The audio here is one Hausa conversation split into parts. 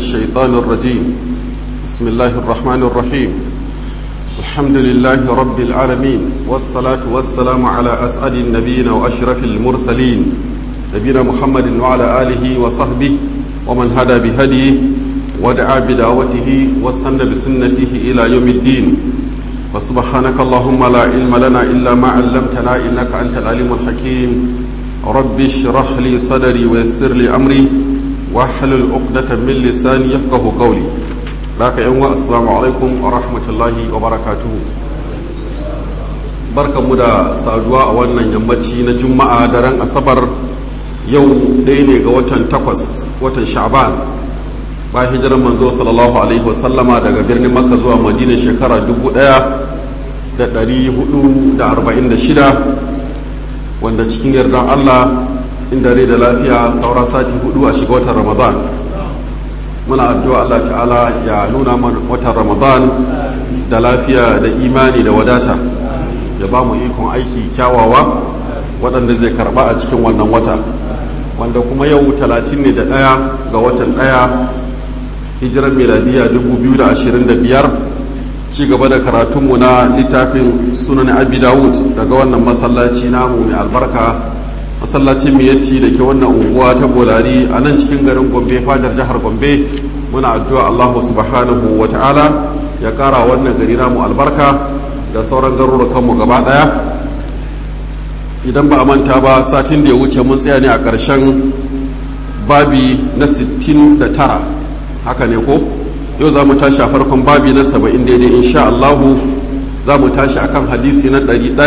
الشيطان الرجيم بسم الله الرحمن الرحيم الحمد لله رب العالمين والصلاة والسلام على أسعد النبيين وأشرف المرسلين نبينا محمد وعلى آله وصحبه ومن هدى بهديه ودعا بدعوته واستنى بسنته إلى يوم الدين فسبحانك اللهم لا علم لنا إلا ما علمتنا إنك أنت العليم الحكيم رب اشرح لي صدري ويسر لي أمري واحلل عقدة من لساني يفقه قولي لك يوم السلام عليكم ورحمة الله وبركاته barkan mu da saduwa a wannan yammaci na juma'a daren asabar yau ɗaya ne ga watan takwas watan sha'ban ba hijirar manzo sallallahu alaihi wasallama daga birnin makka zuwa madina shekara 1446 wanda cikin yardan allah inda rai da lafiya saura sati hudu a shiga watan ramadan muna addu'a allah ta'ala ya nuna watan ramadan da lafiya da imani da wadata ya ba mu ikon aiki kyawawa waɗanda zai karɓa a cikin wannan wata wanda kuma yau talatin ne da ɗaya ga watan ɗaya hijirar miladiya 2025 ci gaba da karatunmu na littafin sunan abi dawud daga wannan masallaci namu mai albarka masallacin miyatti da ke wannan unguwa ta bolari a nan cikin garin gombe fadar jihar gombe muna addu'a allahu subhanahu wa ta'ala ya kara wannan gari namu albarka da sauran garurukanmu gaba daya idan ba a manta ba satin da ya wuce mun tsaya ne a ƙarshen babi na 69 haka ne ko yau za mu tashi a farkon babi na 70 daidai insha Allahu za mu tashi akan hadisi na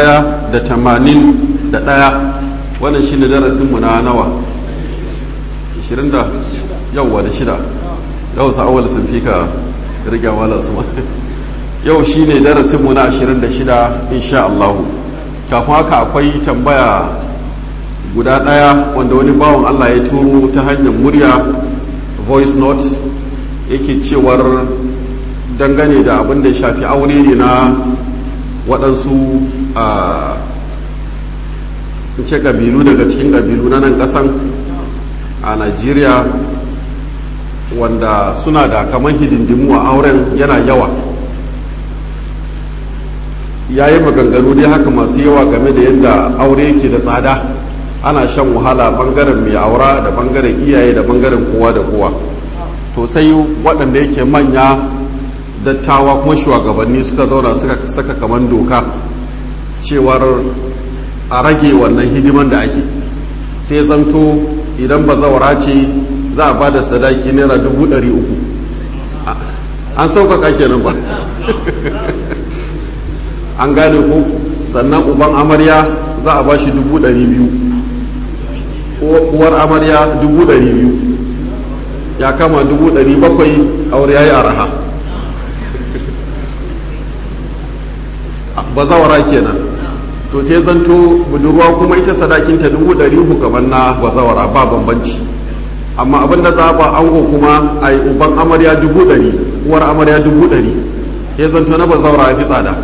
181 wannan shi ne darasinmu na nawa 20 da yauwa da shida yau sa'awar sun fi ka rike wala su yau shi ne darasinmu na 26 insha Allahu kafin haka akwai tambaya guda ɗaya wanda wani bawan Allah ya turo ta hanyar murya voice note yake cewar dangane da abin da ya shafi aure ne na waɗansu a ce ƙabilu daga cikin ƙabilu na nan ƙasan a Najeriya wanda suna da kamar hidindimu a auren yana yawa ya yi maganganu dai haka masu yawa game da yadda aure yake da tsada ana shan wahala bangaren mai aura da bangaren iyaye da bangaren kowa da kowa to sai waɗanda yake manya dattawa kuma shugabanni suka zauna suka saka kaman doka cewar a rage wannan hidiman da ake sai zanto idan ba zawara ce za a ba da sadaki naira dubu ɗari uku an sauƙaƙa kenan ba an gane ko sannan uban amarya za a ba shi dubu ɗari biyu uwar amarya dubu ɗari biyu ya kama dubu ɗari bakwai aure ya yi araha bazawara kenan to sai zanto budurwa kuma ita sadakinta dubu ɗari uku gaban na bazawara ba bambanci amma abin da za ba ango kuma a yi uban amarya dubu ɗari uwar amarya dubu ɗari ya zanto na bazawara ya fi tsada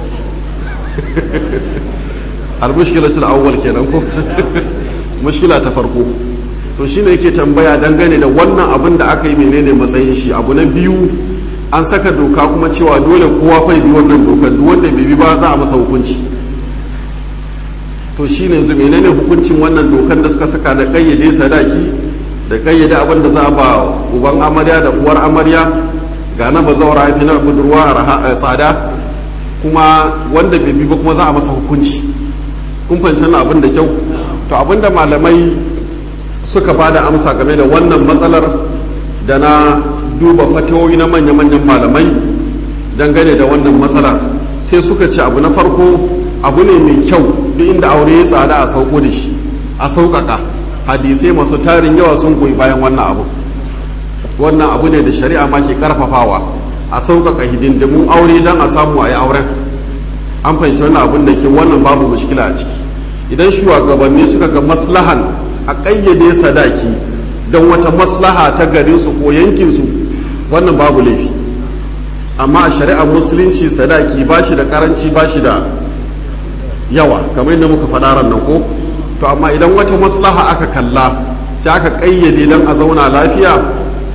al-mushkilatul awwal kenan ko mushkila ta farko to shine yake tambaya dangane da wannan abin da aka yi menene matsayin shi abu na biyu an saka doka kuma cewa dole kowa fa bi wannan dokar duk wanda bai bi ba za a masa hukunci to shine yanzu menene hukuncin wannan dokar da suka saka da kayyade sadaki da kayyade abin da za a ba uban amarya da uwar amarya ga na bazawara fi na budurwa a tsada kuma wanda bai bi ba kuma za a masa hukunci kun fahimci abin da kyau to abin da malamai suka ba da amsa game da wannan matsalar da na duba fatawoyi na manya-manyan malamai dangane da wannan matsalar sai suka ce abu na farko abu ne mai kyau duk inda aure ya tsada a sauko da shi a sauƙaƙa hadisai masu tarin yawa sun goyi bayan wannan abu wannan abu ne da shari'a ma ke karfafawa a sauƙaƙa hidindimun aure don a samu a yi auren an fahimci wannan abin da ke wannan babu mushkila a ciki idan shugabanni suka ga maslahan a ƙayyade sadaki don wata maslaha ta garinsu ko yankinsu wannan babu laifi amma a shari'ar musulunci sadaki ba shi da karanci ba shi da yawa kamar yadda muka faɗa ran nan ko to amma idan wata maslaha aka kalla sai aka ƙayyade don a zauna lafiya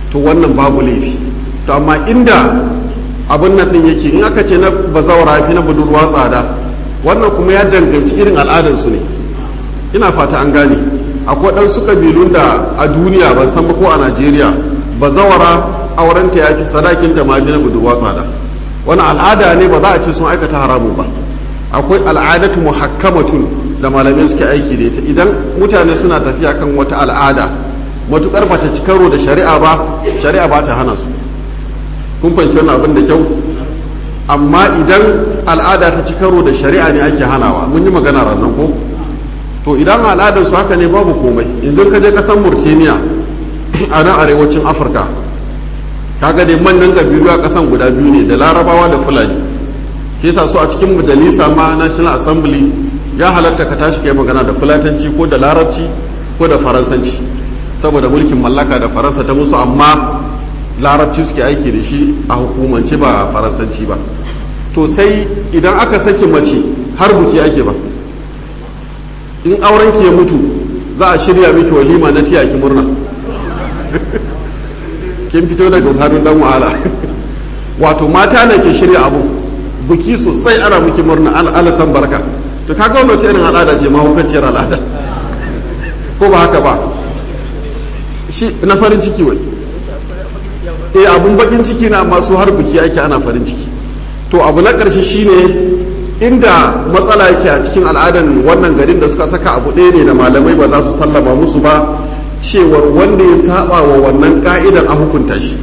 to wannan babu laifi to amma inda abin nan din yake in aka ce na bazawara fi na budurwa tsada wannan kuma ya danganci irin al'adarsu ne ina fata an gane akwai ɗansu ƙabilun da a duniya ban san ba ko a najeriya bazawara aurenta ya fi sadakin ta ma na budurwa tsada wani al'ada ne ba za a ce sun aikata haramun ba akwai al'adatu muhakkamatun da malamai suke aiki da ita idan mutane suna tafiya kan wata al'ada matukar ba ta ci karo da shari'a ba shari'a ba ta hana su kun fahimci wannan abin da kyau amma idan al'ada ta ci karo da shari'a ne ake hanawa mun yi magana ranar ko to idan al'adar su haka ne babu komai yanzu ka je kasan murtaniya a nan arewacin afirka kaga dai manyan kabilu a kasan guda biyu ne da larabawa da fulani ke sa su a cikin majalisa ma national assembly ya halatta ka tashi kai magana da fulatanci ko da larabci ko da faransanci saboda mulkin mallaka da faransa ta musu amma larabci suke aiki da shi a hukumance ba faransanci ba to sai idan aka saki mace har buki ake ba in auren ki ya mutu za a shirya miki walima na tiya ki murna kin fito daga hannun dan wahala wato mata ne ke shirya abu buki sosai ana miki murna alasan barka to kaga wannan irin al'ada ce mahaukaciyar al'ada ko ba haka ba shi na farin ciki wai eh abun bakin ciki na masu har buki ake ana farin ciki to abu na ƙarshe shine inda matsala yake a cikin al'adan wannan garin da suka saka abu ɗaya ne da malamai ba za su sallama musu ba cewar wanda ya saba wa wannan ka'idan a hukunta shi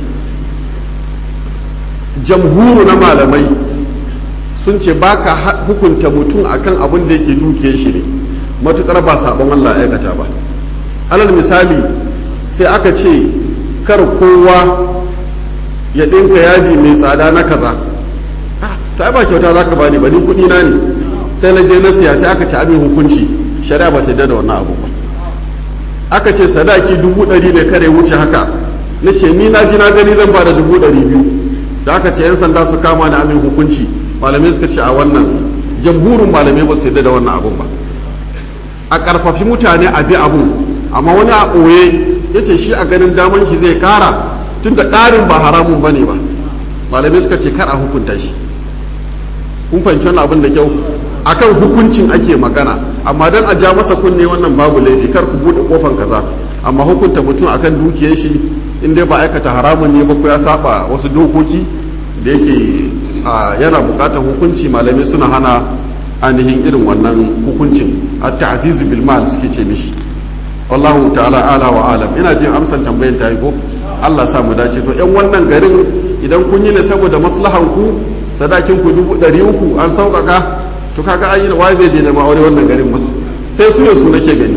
jamhuru na malamai sun ce ba ka hukunta mutum akan abin da yake duke shi ne matukar ba sabon Allah aikata ba alal misali sai aka ce kar kowa ya ɗinka yadi mai tsada na kaza ta ba kyauta za ka bani ba ni kuɗi na ne sai na je na siya sai aka ci abin hukunci shari'a ba ta da wannan abu ba aka ce sadaki dubu ɗari ne kare wuce haka na ce ni na ji na gani zan ba da dubu ɗari biyu da aka ce 'yan sanda su kama ni amin hukunci malamai suka ce a wannan jamhurin malamai ba su yadda da wannan abun ba a ƙarfafi mutane a bi abun amma wani a ɓoye ya ce shi a ganin daman shi zai ƙara tun da ƙarin ba haramun ba ne ba malamai suka ce kar a hukunta shi kun fahimci wannan abin da kyau akan hukuncin ake magana amma dan a ja masa kunne wannan babu laifi kar ku bude kofan kaza amma hukunta mutum akan dukiyar shi in dai ba aikata haramun ne ba ko ya saba wasu dokoki da yake yana bukatar hukunci malamai suna hana ainihin irin wannan hukuncin at-ta'ziz bil mal suke ce mishi wallahu ta'ala ala wa alam ina jin amsan tambayan ta yi ko Allah sa mu dace to yan wannan garin idan kun yi ne saboda maslahan ku sadakin ku dubu ɗari uku an sauƙaƙa to kaga an yi da waye zai daina ma aure wannan garin ba sai su ne su nake gani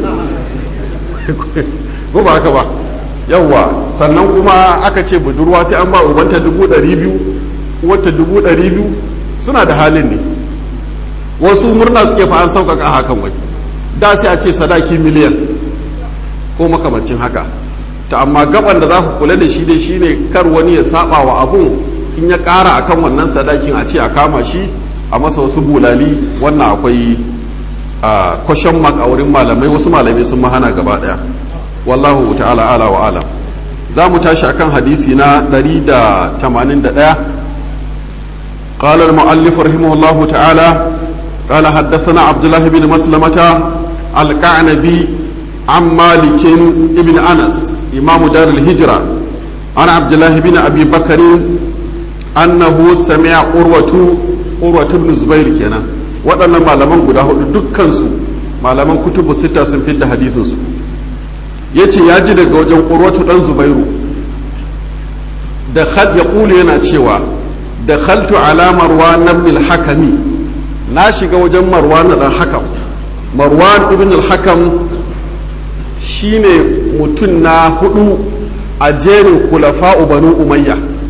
ko ba haka ba yawwa sannan kuma aka ce budurwa sai an ba ubanta dubu ɗari biyu wata dubu ɗari biyu suna da halin ne wasu murna suke fa an sauƙaƙa hakan wai da sai a ce sadaki miliyan ko makamancin haka ta amma gaban da za ku kula da shi dai shine kar wani ya saba wa abun in ya ƙara akan wannan sadakin a ce a kama shi a masa wasu bulali wannan akwai a kwashen mak a wurin malamai wasu malamai sun mahana gaba daya wallahu ta'ala ala wa alam za mu tashi akan hadisi na 181 قال المؤلف رحمه الله تعالى قال حدثنا عبد الله بن مسلمة الكعنبي عن مالك بن أنس إمام دار الهجرة عن عبد الله بن أبي بكر أنه سمع أروة أروة بن زبير كنا waɗannan malaman guda hudu dukkansu malaman kutubu sita sun fidda hadisinsu ya ce ya ji daga wajen urwatu ɗan zubairu da ya ƙulu yana cewa da khaltu ala marwan ibn al-hakami na shiga wajen marwan dan hakam marwan ibn al-hakam shine mutum na hudu a jerin kulafa'u banu umayya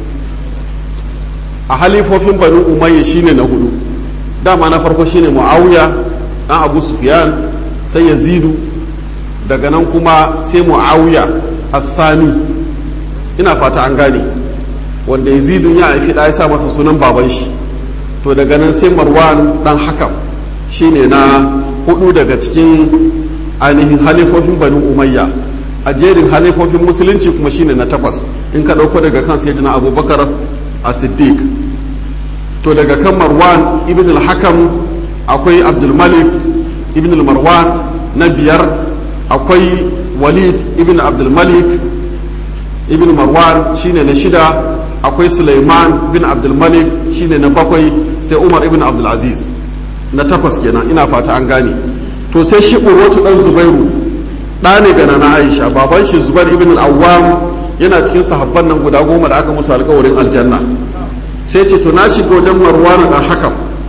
a halifofin banu umayya shine na hudu dama na farko shine muawiya dan abu sufyan sai yazidu daga nan kuma sai muawiya as-sani ina fata an gane wanda yazidun ya haifi da ya sa masa sunan baban shi to daga nan sai marwan dan hakam shine na hudu daga cikin ainihin halifofin banu umayya a jerin halifofin musulunci kuma shine na takwas in ka ɗauko daga kan sayyidina abubakar a siddiq to daga kan marwan ibn al-hakam akwai abdulmalik ibn al-marwan na biyar akwai walid ibn abdulmalik ibn marwan shine na shida akwai suleiman bin abdulmalik shine na bakwai sai umar ibn abdulaziz na takwas kenan ina fata an gane to sai shi urwatu dan zubairu ɗa ne ga na aisha baban shi zubair ibn al-awwam yana cikin sahabban nan guda goma da aka musu alkawarin aljanna sai ce to na shiga wajen marwan dan hakam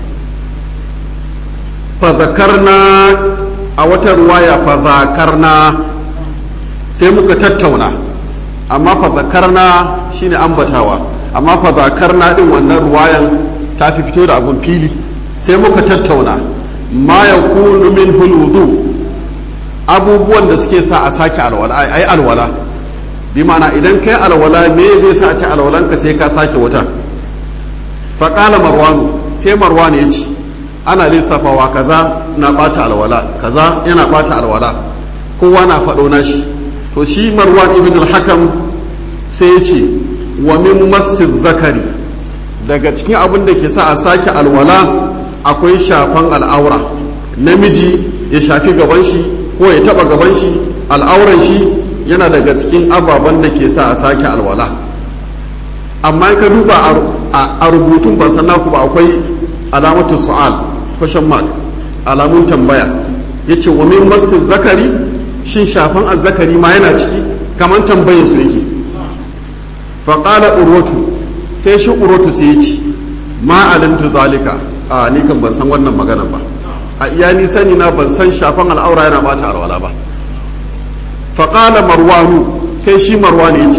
fa zakarna a wata ruwaya fa zakarna sai muka tattauna amma fa zakarna shine ambatawa amma fa zakarna din wannan ruwayan ta fi fito da abun fili sai muka tattauna ma yakunu min huludu abubuwan da suke sa a sake alwala ai alwala bi ma'ana idan kai alwala me zai sa a ci alwalanka sai ka sake wuta fa qala marwanu sai marwan ya ce ana lissafawa kaza na bata alwala kaza yana bata alwala kowa na faɗo nashi to shi marwan ibn al-hakam sai ya ce wa min masjid zakari daga cikin abin da ke sa a sake alwala akwai shafan al'aura namiji ya shafi gaban shi ko ya taba gaban shi al'auran shi yana daga cikin ababen da ke sa a sake alwala amma ka duba a rubutun ban san naku ba akwai alamatu su'al question mark alamun tambaya yace wa min masjid zakari shin shafan azzakari ma yana ciki kamar tambayin su yake faƙala urwatu sai shi urwatu sai ya ci ma alimtu zalika a ni kan ban san wannan magana ba a iya ni sani na ban san shafan al'aura yana bata alwala ba faƙala marwanu sai shi marwanu ya ci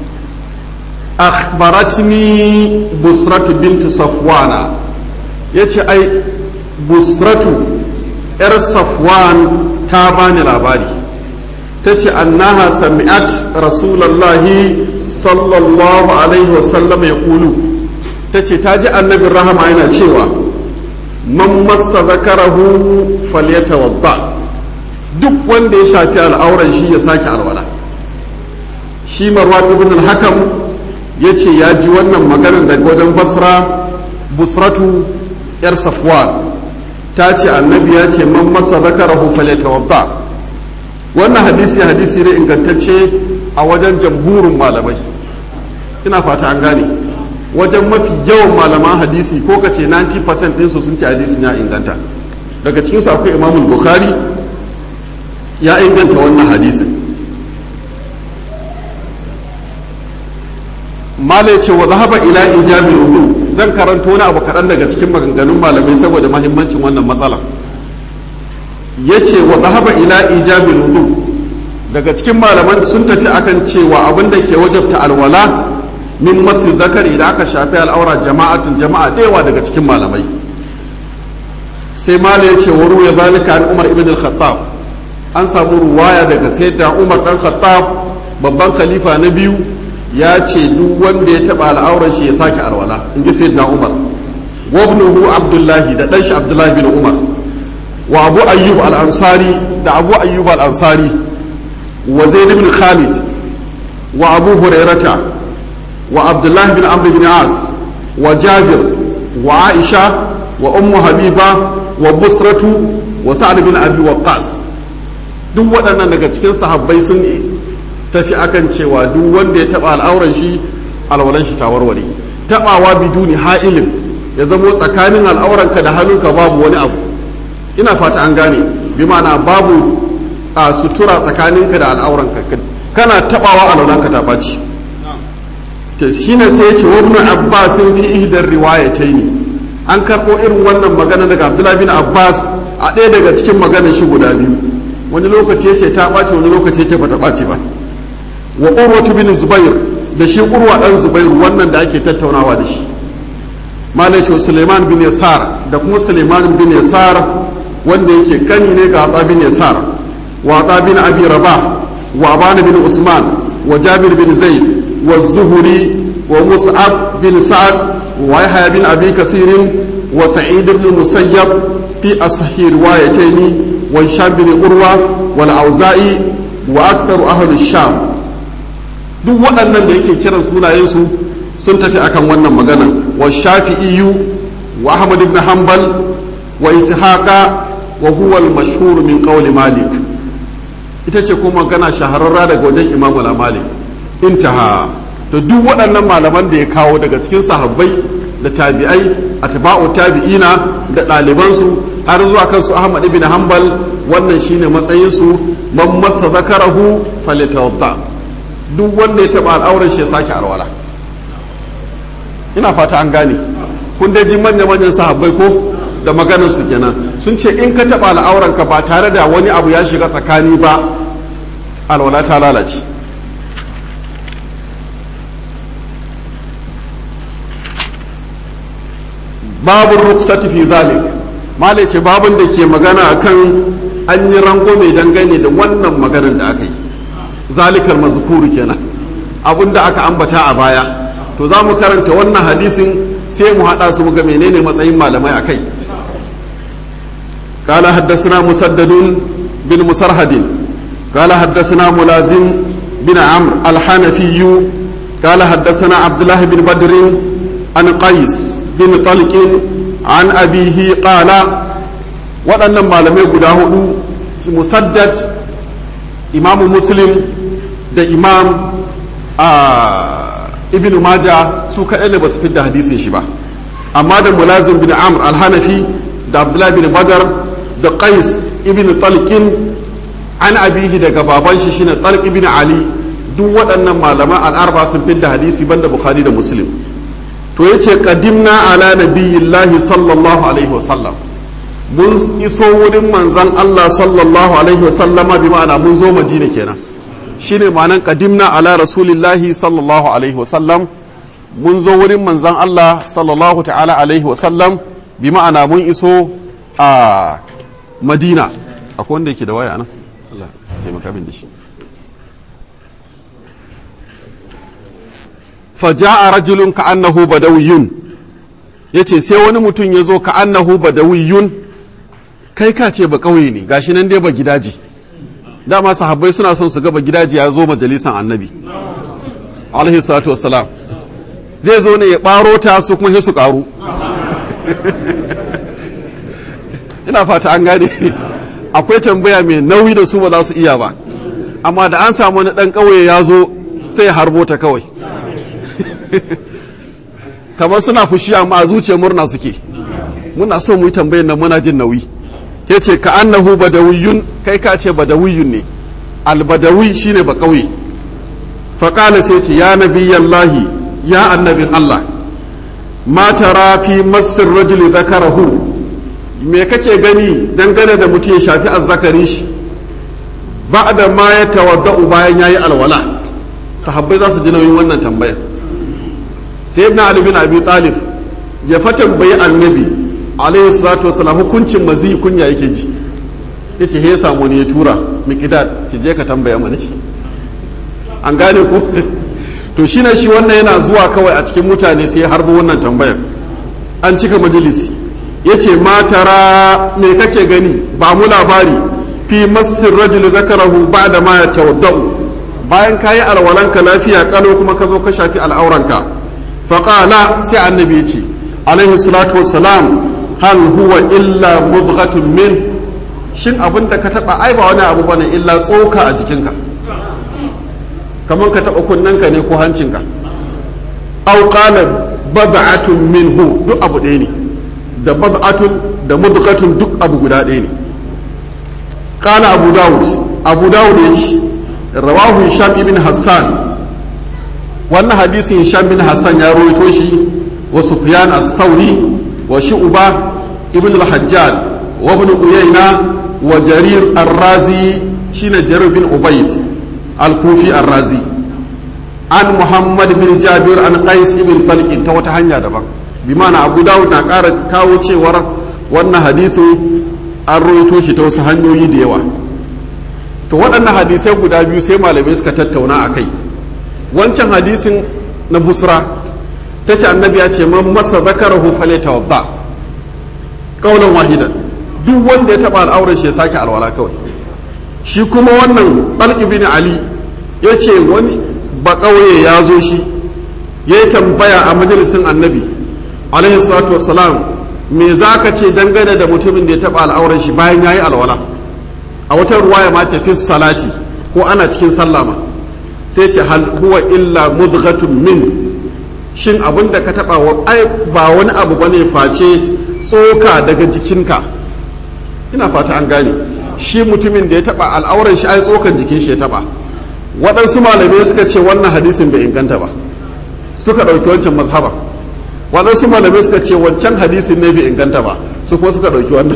akhbaratni busratu bintu safwana ya ce ai busratu 'yar safwan ta bani labari ta ce annaha sami'at rasulallahi sallallahu alaihi wasallam ya kulu ta ce ta ji annabin rahama yana cewa man massa zakarahu falyatawadda duk wanda ya shafi al'auran shi ya sake alwala shi marwan ibn al-hakam ya ce ya ji wannan maganar daga wajen basra busratu yar safwan ta ce annabi ya ce man massa zakarahu falyatawadda wannan hadisi hadisi ne ingantacce a wajen jamhurin malamai ina fata an gane wajen mafi yawan malaman hadisi ko ka ce 90% ɗinsu sun ce hadisi ya inganta daga cikinsu akwai imamul bukhari ya inganta wannan hadisin malai ce wa zahaba ila ijabil wudu zan karanto wani abu kaɗan daga cikin maganganun malamai saboda mahimmancin wannan matsala ya ce wa zahaba ila ijabil wudu daga cikin malaman sun tafi akan cewa abin da ke wajabta alwala min masjid zakari da aka shafi al'aura jama'atun jama'a ɗewa daga cikin malamai sai mala ya ce wa ruwa zalika an umar ibn al-khattab an samu ruwaya daga sayyidina umar dan khattab babban khalifa na biyu ya ce duk wanda ya taba al'aurar shi ya sake alwala in ji sayyidina umar wa ibnuhu abdullahi da dan shi abdullahi bin umar wa abu ayyub al-ansari da abu ayyub al-ansari wa zaid bin khalid wa abu hurairata wa abdullah bin amr bin as wa jabir wa aisha wa ummu habiba wa busratu wa sa'ad bin abi waqqas duk waɗannan daga cikin sahabbai sun tafi akan cewa duk wanda ya taba al'auran shi alwalan shi ta warware tabawa biduni ha'ilin ya zamo tsakanin al'auranka da hannunka babu wani abu ina fata an gane bi ma'ana babu a sutura tsakaninka da al'auranka kana tabawa alwalanka ta baci to shine sai ya ce wa ibn abbas fi ihdar riwayataini an karɓo irin wannan magana daga abdullahi bin abbas a ɗaya daga cikin maganar shi guda biyu wani lokaci ya ce ta ɓaci wani lokaci ya ce bata ɓaci ba wa urwatu bin zubair da shi urwa ɗan zubair wannan da ake tattaunawa da shi malaikin suleiman bin yasar da kuma suleiman bin yasar wanda yake kani ne ga atsa bin yasar wa atsa bin abi rabah wa abana bin usman wa jabir bin zaid wa zuhuri wa mus'ab bin sa'ad ويحيى بن أبي كثير وسعيد بن المسيب في أصح روايتين وهشام بن عروة والأوزائي وأكثر أهل الشام duk waɗannan da yake kiran sunayensu sun tafi akan wannan magana wa shafi'iyu wa ahmad ibn hanbal wa ishaqa wa huwa al-mashhur min qawli malik ita ce kuma magana shahararra daga wajen imamu malik intaha to duk waɗannan malaman da ya kawo daga cikin sahabbai da tabi'ai atba'u tabi'ina da ɗalibansu har zuwa kansu ahmad ibn hanbal wannan shine matsayinsu man masa zakarahu falitawadda duk wanda ya taɓa al'auran shi ya sake alwala ina fata an gane kun dai ji manya manyan sahabbai ko da maganar su kenan sun ce in ka taɓa al'auranka ba tare da wani abu ya shiga tsakani ba alwala ta lalace babu ruksati fi zalik malai ce babun da ke magana akan an yi rango mai dangane da wannan maganar da aka yi zalikar mazkuru kenan abun da aka ambata a baya to za mu karanta wannan hadisin sai mu haɗa su ga menene matsayin malamai akai قال حدثنا مسدد بن مسرهد قال حدثنا ملازم بن عمرو الحنفي قال حدثنا عبد الله بن بدر عن قيس بن طلق عن أبيه قال waɗannan malamai guda hudu musaddad imamu muslim da imam ibn maja su kaɗai ne ba su fidda hadisin shi ba amma da mulazim bin amr alhanafi da abdullahi bin badar da qais ibn talqin an abihi daga baban shi shine talq ibn ali duk waɗannan malaman al'arba sun fidda hadisi banda bukhari da muslim to yace qadimna ala nabiyillahi sallallahu alaihi wasallam mun iso wurin manzan Allah sallallahu alaihi wasallama bi ma'ana mun zo madina kenan shine ma'anan qadimna ala rasulillahi sallallahu alaihi wasallam mun zo wurin manzan Allah sallallahu ta'ala alaihi wasallam bi ma'ana mun iso a madina akwai wanda yake da waya nan Allah taimaka min da shi faja'a rajulun ka annahu badawiyun yace sai wani mutum ya zo ka annahu badawiyun kai ka ce ba kauye ne gashi nan dai ba gidaje dama sahabbai suna son su ga ba gidaje ya zo majalisan annabi alaihi salatu wassalam zai zo ne ya baro ta su kuma sai su karu ina fata an gane akwai tambaya mai nauyi da su ba za su iya ba amma da an samu wani dan kauye ya zo sai ya harbo ta kawai kamar suna fushi amma a zuciyar murna suke muna so mu yi tambayar nan muna jin nauyi ya ce ka annahu badawiyun kai ka ce badawiyun ne albadawi shine ba kauye faƙala sai ce ya nabiyallahi ya annabin Allah ma tara fi masir rajuli zakarahu me kake gani dangane da mutum ya shafi azzakarin shi ba da ma ya tawadda'u bayan yayi alwala sahabbai za su ji nauyin wannan tambayar sayyidina ali bin abi talib ya fa tambayi annabi alaihi salatu wasallam hukuncin mazi kunya yake ji yace he samu ne ya tura miqdad ki je ka tambaya mana shi an gane ku to shine shi wannan yana zuwa kawai a cikin mutane sai harbo wannan tambayar an cika majalisi yace ma tara me kake gani ba mu labari fi masir rajul zakarahu ba'da ma yatawaddau bayan kayi alwalanka lafiya kalo kuma ka zo ka shafi al'auranka faƙala sai annabi ya ce alaihi salatu wassalam hal huwa illa mudghatun min shin abin da ka taɓa ai ba wani abu bane illa tsoka a jikinka kamar ka taɓa kunnenka ne ko hancinka aw qala bad'atun minhu duk abu ɗaya ne da bad'atun da mudghatun duk abu guda ɗaya ne qala abu dawud abu dawud ya ce rawahu hisham ibn hassan wannan hadisin hisham bin hassan ya rawaito shi wa sufyan as-sauri wa shu'ba ibn al-hajjaj wa ibn uyayna wa jarir ar-razi shine jarir bin ubayd al-kufi ar-razi an muhammad bin jabir an qais ibn talq ta wata hanya daban bi ma'ana abu dawud na ƙara kawo cewar wannan hadisin an rawaito shi ta wasu hanyoyi da yawa to waɗannan hadisai guda biyu sai malamai suka tattauna a kai wancan hadisin na busra ta ce annabi ya ce man masa zakarahu fale tawadda kaulan wahidan duk wanda ya taɓa al'aurar shi ya sake alwala kawai shi kuma wannan talq bin ali ya ce wani ba ƙauye ya zo shi ya yi tambaya a majalisin annabi alaihi salatu wassalam me za ka ce dangane da mutumin da ya taɓa al'auran shi bayan ya yi alwala a wata ruwaya ma ta fi salati ko ana cikin sallama sai ce hal huwa illa mudghatun min shin abin da ka taɓa ba wani abu bane face tsoka daga jikinka ina fata an gane shi mutumin da ya taɓa al'auran shi ai tsokan jikin shi ya taɓa waɗansu malamai suka ce wannan hadisin bai inganta ba suka ɗauki wancan mazhaba waɗansu malamai suka ce wancan hadisin ne bai inganta ba su kuma suka ɗauki wannan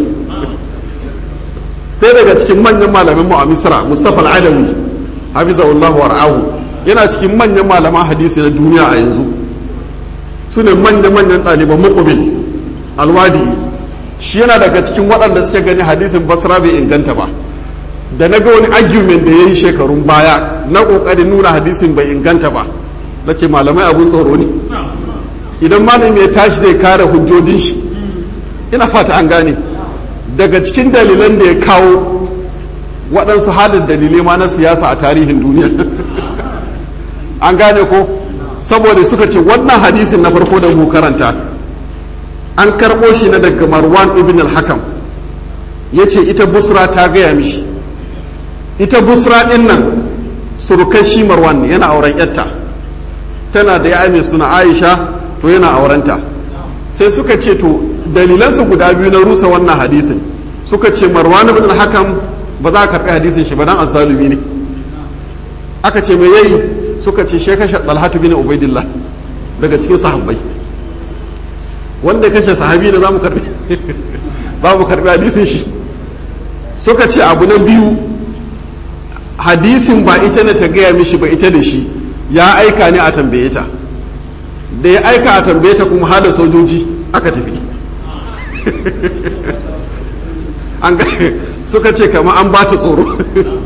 ɗaya daga cikin manyan malamin mu a misra mustafa al'adawi hafizahullahu war'ahu yana cikin manyan malaman hadisi na duniya a yanzu su ne manya-manyan ɗaliban muqbil alwadi shi yana daga cikin waɗanda suke gani hadisin basra bai inganta ba da na ga wani argument da ya yi shekarun baya na ƙoƙarin nuna hadisin bai inganta ba na ce malamai abun tsoro ne idan malami ya tashi zai kare hujjojin shi ina fata an gane daga cikin dalilan da ya kawo waɗansu halin dalilai ma na siyasa a tarihin duniya an gane ko saboda suka ce wannan hadisin na farko da mu karanta an karɓo shi na daga marwan ibn al-hakam ya ce ita busra ta gaya mishi ita busra ɗin nan surukai shi marwan ne yana auren yatta tana da ya mai suna aisha to yana aurenta sai suka ce to dalilansu guda biyu na rusa wannan hadisin suka ce marwan ibn al-hakam ba za a karɓi hadisin shi ba dan azzalumi ne aka ce me yayi suka ce shi kashe talhatu bin ubaidillah daga cikin sahabbai wanda kashe sahabi da za mu karbi ba mu karbi hadisin shi suka ce abu na biyu hadisin ba ita ne ta gaya mishi ba ita da shi ya aika ne a tambaye ta da ya aika a tambaye ta kuma hada sojoji aka tafi an suka ce kama an ba ta tsoro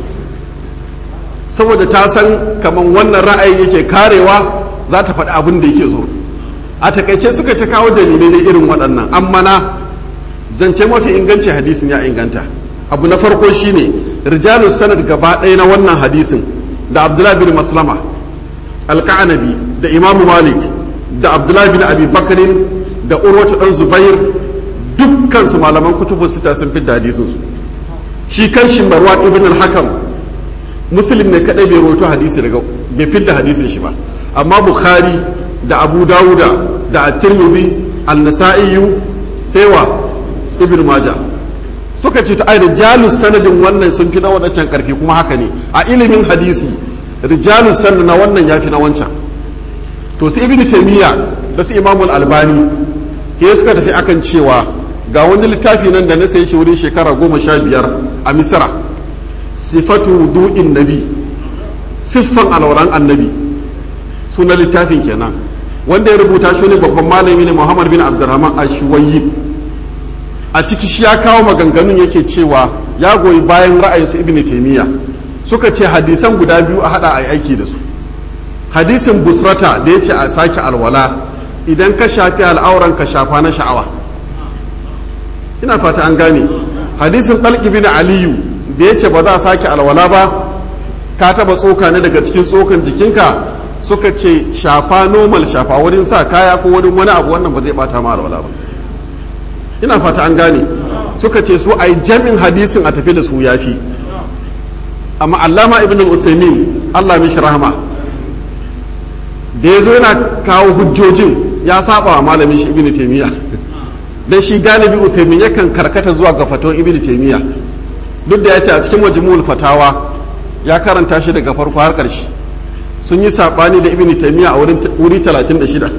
saboda ta san kamar wannan ra'ayin yake karewa za ta faɗi abin da yake so a takaice suka ta kawo dalilai da irin waɗannan amma na zance mafi inganci hadisin ya inganta abu na farko shine rijalu sanad gaba ɗaya na wannan hadisin da abdullahi bin maslama alka'anabi da imamu malik da abdullahi bin abi bakarin da urwatu dan zubair dukkan su malaman kutubu sita sun fi da hadisin su shi kan shi marwa ibn al-hakam muslim ne kadai bai rawaito hadisi daga bai fidda hadisin shi ba amma bukhari da abu dawuda da at-tirmidhi an-nasa'i sai wa ibn majah suka ce ta ai rijalus sanadin wannan sun fi na wadancan karfi kuma haka ne a ilimin hadisi rijalus sanad na wannan yafi na wancan to su ibn taymiya da su imamul albani ke suka tafi akan cewa ga wani littafi nan da na sayi shi wurin shekara goma sha biyar a misra sifatu du'in nabi siffan alwaran annabi suna littafin kenan wanda ya rubuta shi ne babban malami ne muhammad bin abdurrahman ashwayi a ciki shi ya kawo maganganun yake cewa ya goyi bayan ra'ayin su ibn taymiya suka ce hadisan guda biyu a hada a aiki da su hadisin busrata da ya ce a sake alwala idan ka shafi al'auran ka shafa na sha'awa ina fata an gane hadisin talqi bin aliyu da ya ce ba za a sake alwala ba ka taba tsoka ne daga cikin tsokan jikinka suka ce shafa normal shafa wurin sa kaya ko wurin wani abu wannan ba zai bata ma alwala ba ina fata an gane suka ce su ai jami'in hadisin a tafi da su yafi amma allama ibn al-usaimin Allah mishi rahama da ya zo yana kawo hujjojin ya saba wa malamin shi ibn taymiya dan shi galibi usaimin yakan karkata zuwa ga faton ibn taymiya duk da ya ce a cikin majmu'ul fatawa ya karanta shi daga farko har ƙarshe sun yi sabani da ibn taymiya a wurin wuri 36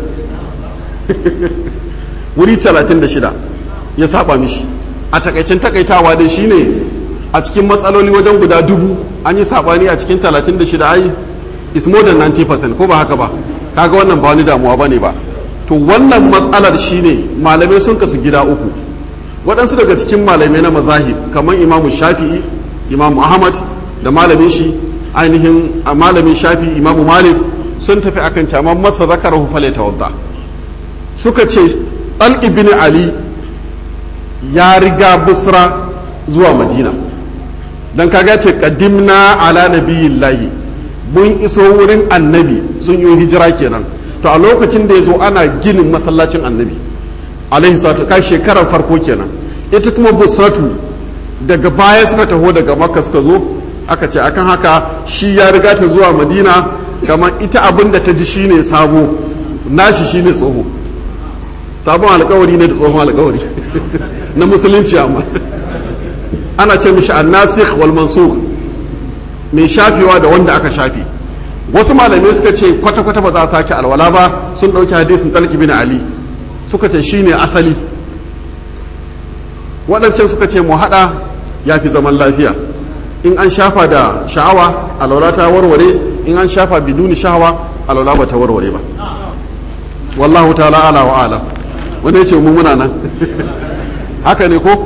wuri 36 ya saba mishi a takaicin takaitawa dai shine a cikin matsaloli wajen guda dubu an yi sabani a cikin 36 ai is more than 90% ko ba haka ba kaga wannan ba wani damuwa bane ba to wannan matsalar shine malamai sun kasu gida uku waɗansu daga cikin malamai na mazahib kamar imamu shafi'i imamu ahmad da malamin shi ainihin a malamin shafi'i imamu malik sun tafi akan caman masa zakarahu fale tawadda suka ce al ibn ali ya riga busra zuwa madina dan kaga ce qadimna ala nabiyillahi mun iso wurin annabi sun yi hijira kenan to a lokacin da ya zo ana ginin masallacin annabi alaihi salatu kai shekarar farko kenan ita kuma busratu daga baya suka taho daga makka suka zo aka ce akan haka shi ya riga ta zuwa madina kamar ita abin da ta ji shine sabo nashi shine tsoho sabon alkawari ne da tsohon alkawari na musulunci amma ana ce mishi annasikh wal mansukh mai shafewa da wanda aka shafe wasu malamai suka ce kwata-kwata ba za a sake alwala ba sun ɗauki hadisin talki bin ali suka ce shine asali waɗancan suka ce mu haɗa ya fi zaman lafiya in an shafa da sha'awa alwala ta warware in an shafa biduni sha'awa alwala ba ta warware ba wallahu ta'ala ala wa alam wanda ya ce mu muna nan haka ne ko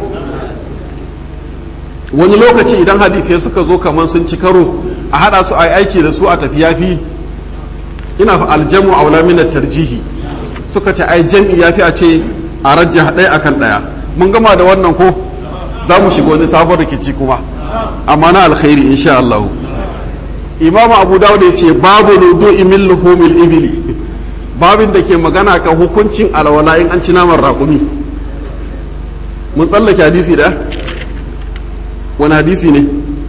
wani lokaci idan hadisai suka zo kamar sun ci karo a hada su a aiki da su a tafi yafi ina fa aljamu aula min tarjihi suka ce ai jam'i yafi a ce a rajja ɗaya akan ɗaya mun gama da wannan ko za mu shiga wani sabon rikici kuma amma na alkhairi insha Allah imam abu dawud ya ce babu nudu'i min luhumil ibili babin da ke magana kan hukuncin alwala in an ci naman raƙumi mun tsallake hadisi da wani hadisi ne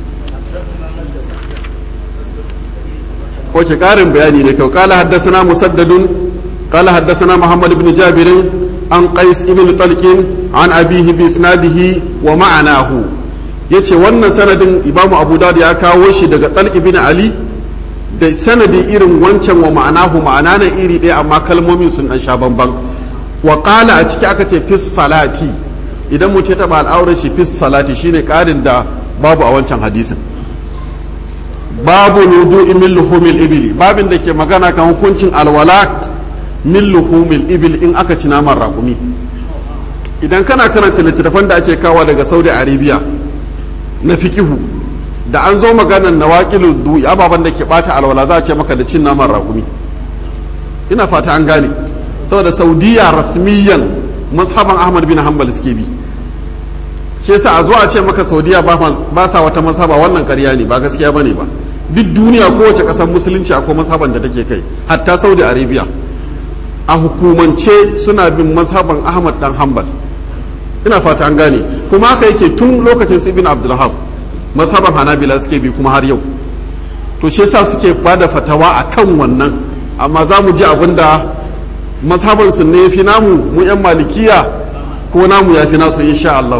wace ƙarin bayani ne kyau ƙala haddasana musaddadun ƙala haddasana muhammad ibn jabirin an qais ibn talqin an abihi bi isnadihi wa ma'anahu yace wannan sanadin imamu abu dawud ya kawo shi daga talq ibn ali da sanadin irin wancan wa ma'anahu ma'ana nan iri ɗaya amma kalmomin sun ɗan sha bamban wa ƙala a ciki aka ce fis salati idan mutum ya taɓa al'aurar shi fis salati shine ƙarin da babu a wancan hadisin babu nudu min luhumil ibili babin da ke magana kan hukuncin alwala min luhumil ibil in aka ci naman raƙumi idan kana karanta littattafan da ake kawo daga saudi arabia na fikihu da an zo maganar nawaqilu du'i ababen da ke bata alwala za a ce maka da cin naman raƙumi ina fata an gane saboda saudiya rasmiyan mazhaban ahmad bin hanbal suke bi shi yasa a zo a ce maka saudiya ba sa wata mazhaba wannan ƙarya ne ba gaskiya bane ba duk duniya kowace ƙasar musulunci akwai mazhaban da take kai hatta saudi arabia a hukumance suna bin mazhaban ahmad dan hanbal ina fata an gane kuma haka yake tun lokacin su ibn abdulhab mazhaban hanabila suke bi kuma har yau to shi yasa suke bada fatawa akan wannan amma za mu ji abin da mazhaban su ne fi namu mu yan malikiya ko namu ya fi nasu insha Allah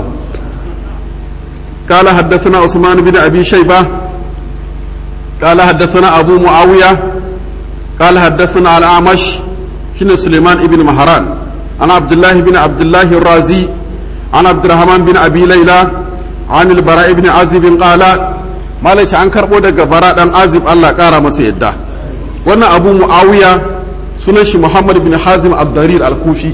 قال حدثنا عثمان بن ابي شيبه قال حدثنا ابو معاويه قال حدثنا الاعمش شن سليمان ابن مهران عن عبد الله بن عبد الله الرازي عن عبد الرحمن بن ابي ليلى عن البراء بن عازب قال ما ليش عن كربو daga bara dan azib Allah kara masa yadda wannan abu muawiya sunan shi muhammad bin hazim abdarir al-kufi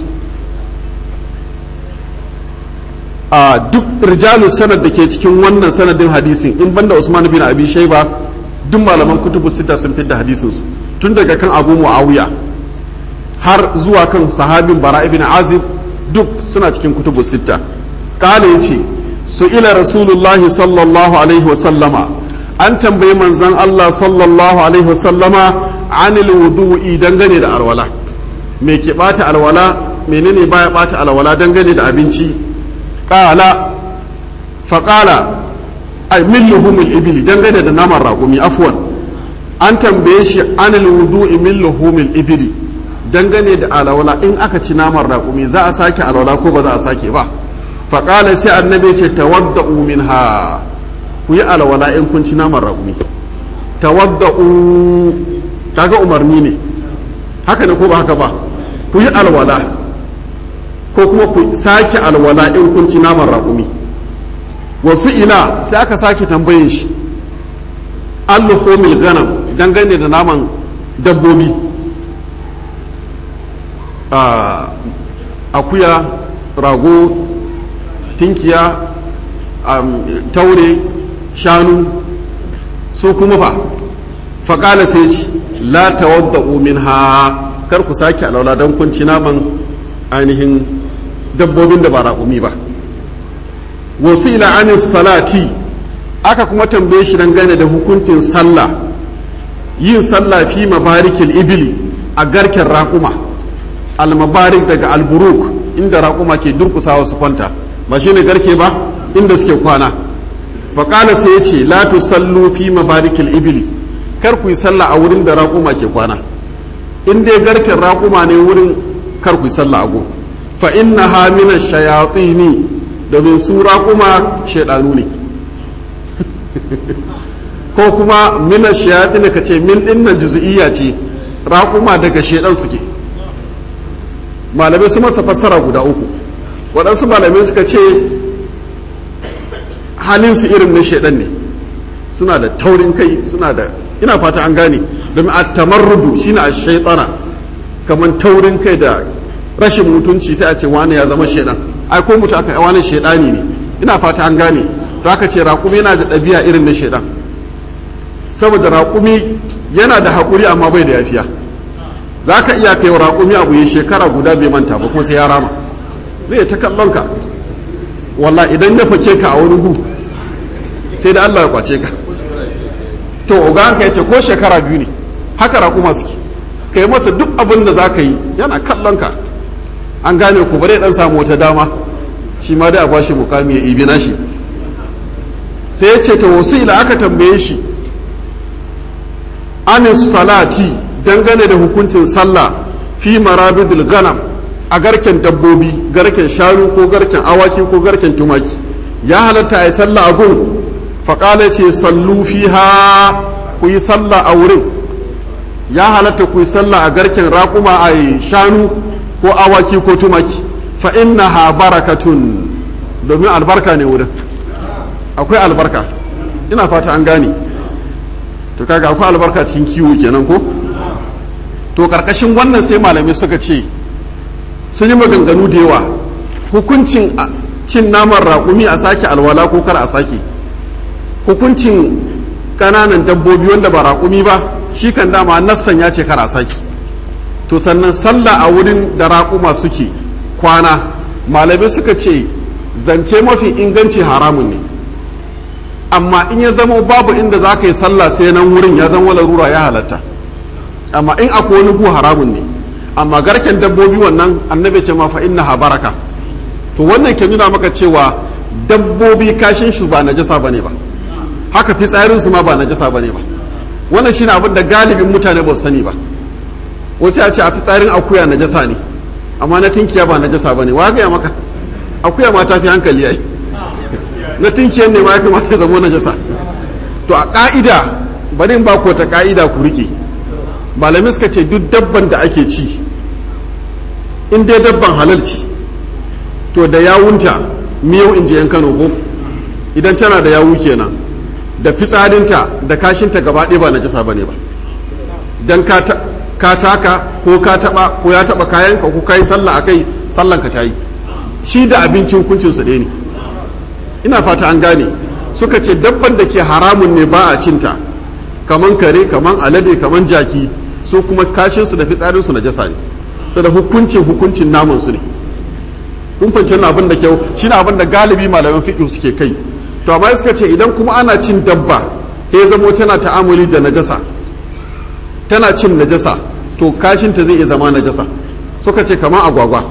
a duk rijalu sanad da ke cikin wannan sanadin hadisin in banda usman bin abi shaiba duk malaman kutubu sita sun fidda hadisin su tun daga kan abu muawiya har zuwa kan sahabin bara ibn azib duk suna cikin kutubu sita kala yace su ila rasulullahi sallallahu alaihi wa sallama an tambayi manzon Allah sallallahu alaihi wa sallama anil wudu'i dangane da alwala me ke bata alwala menene baya bata alwala dangane da abinci qala faqala ay min luhumil ibli dangane da naman raƙumi afwan an tambaye shi anil wudu'i min luhumil ibli dangane da alwala in aka ci naman raƙumi za a sake alwala ko ba za a sake ba faƙala sai annabi ce tawadda'u minha ku yi alwala in kun ci naman raƙumi tawadda'u kaga umarni ne haka ne ko ba haka ba ku yi alwala ko kuma ku sake alwala in kun ci naman raƙumi wasu ina sai aka sake tambayin shi alluhumil ganam dangane da naman dabbobi akuya rago tinkiya taure shanu su kuma fa faƙala sai ci la tawadda'u minha kar ku sake alaula don kun ci naman ainihin dabbobin da ba raƙumi ba wasu ila anis salati aka kuma tambaye shi dangane da hukuncin sallah yin sallah fi mabarikil ibili a garken raƙuma almabarik daga alburuk inda raƙuma ke durkusawa su kwanta ba shi ne garke ba inda suke kwana faƙala sai ya ce la tusallu fi mabarikil ibili kar ku yi sallah a wurin da raƙuma ke kwana in dai garken raƙuma ne wurin kar ku yi sallah a go fa inna ha mina shayatini domin su raƙuma shaidanu ne ko kuma mina shayatini ka ce min dinnan juzu'iyya ce raƙuma daga shaidan suke malamai su masa fassara guda uku waɗansu malamai suka ce halin su irin na shaidan ne suna da taurin kai suna da ina fata an gane domin a tamarrudu shine a shaitana kamar taurin kai da rashin mutunci sai a ce wani ya zama shaidan ai ko mutu aka wani shaidani ne ina fata an gane to aka ce raƙumi yana da ɗabi'a irin na shaidan saboda raƙumi yana da haƙuri amma bai da yafiya za ka iya kai wa raƙumi abu ya shekara guda bai manta ba kuma sai ya rama zai ta kallon ka wallah idan ya fake ka a wani gu sai da Allah ya kwace ka to uga ka yace ko shekara biyu ne haka raƙuma suke kai masa duk abin da za ka yi yana kallon ka an gane ku bare dan samu wata dama shi ma dai a bashi mukami ya ibi nashi sai ya ce ta wasu ila aka tambaye shi anis salati dangane da hukuncin sallah fi marabidul ganam a garken dabbobi garken shanu ko garken awaki ko garken tumaki ya halatta a yi sallah a gun faƙala ce sallu fiha ku yi sallah a wurin ya halatta ku yi sallah a garken raƙuma a yi shanu ko awaki ko tumaki fa inna ha barakatun domin albarka ne wurin akwai albarka ina fata an gane to kaga akwai albarka cikin kiwo kenan ko to karkashin wannan sai malamai suka ce sun yi maganganu da yawa hukuncin cin naman raƙumi a sake alwala ko kar a sake hukuncin ƙananan dabbobi wanda ba raƙumi ba shi kan dama nassan ya ce kar a sake to sannan sallah a wurin da raƙuma suke kwana malamai suka ce zance mafi inganci haramun ne amma in ya zama babu inda za ka yi sallah sai nan wurin ya zama larura ya halatta amma in akwai wani gu haramun ne amma garken dabbobi wannan annabi ce ma fa inna baraka to wannan ke nuna maka cewa dabbobi kashin shi ba najasa bane ba haka fitsarin su ma ba najasa bane ba wannan shine abin da galibin mutane ba su sani ba wasu ya ce a fitsarin akuya najasa ne amma na tinkiya ba najasa bane wa ga maka akuya ma ta fi hankali yayi na tinkiyar ne ma ya kamata ya zama najasa to a ka'ida bari in ba ku ta ka'ida ku rike malamai suka ce duk dabban da ake ci in dai dabban halal ci to da yawunta miyau in je yan kano ko idan tana da yawu kenan da fitsarinta da kashinta gaba ɗaya ba na jasa ba ne ba don ka taka ko ka taba ko ya taba kayanka ko ka yi sallah akai sallanka ta yi shi da abincin hukuncin su ɗaya ne ina fata an gane suka ce dabban da ke haramun ne ba a cinta kaman kare kaman alade kaman jaki su kuma kashinsu da fitsarinsu na jasa ne su da hukuncin hukuncin naman su ne kun fahimci wannan abin da kyau shi ne abin da galibi malaman fiƙi suke kai to amma suka ce idan kuma ana cin dabba ya zamo tana ta'amuli da najasa tana cin najasa to kashinta zai iya zama najasa suka ce kamar agwagwa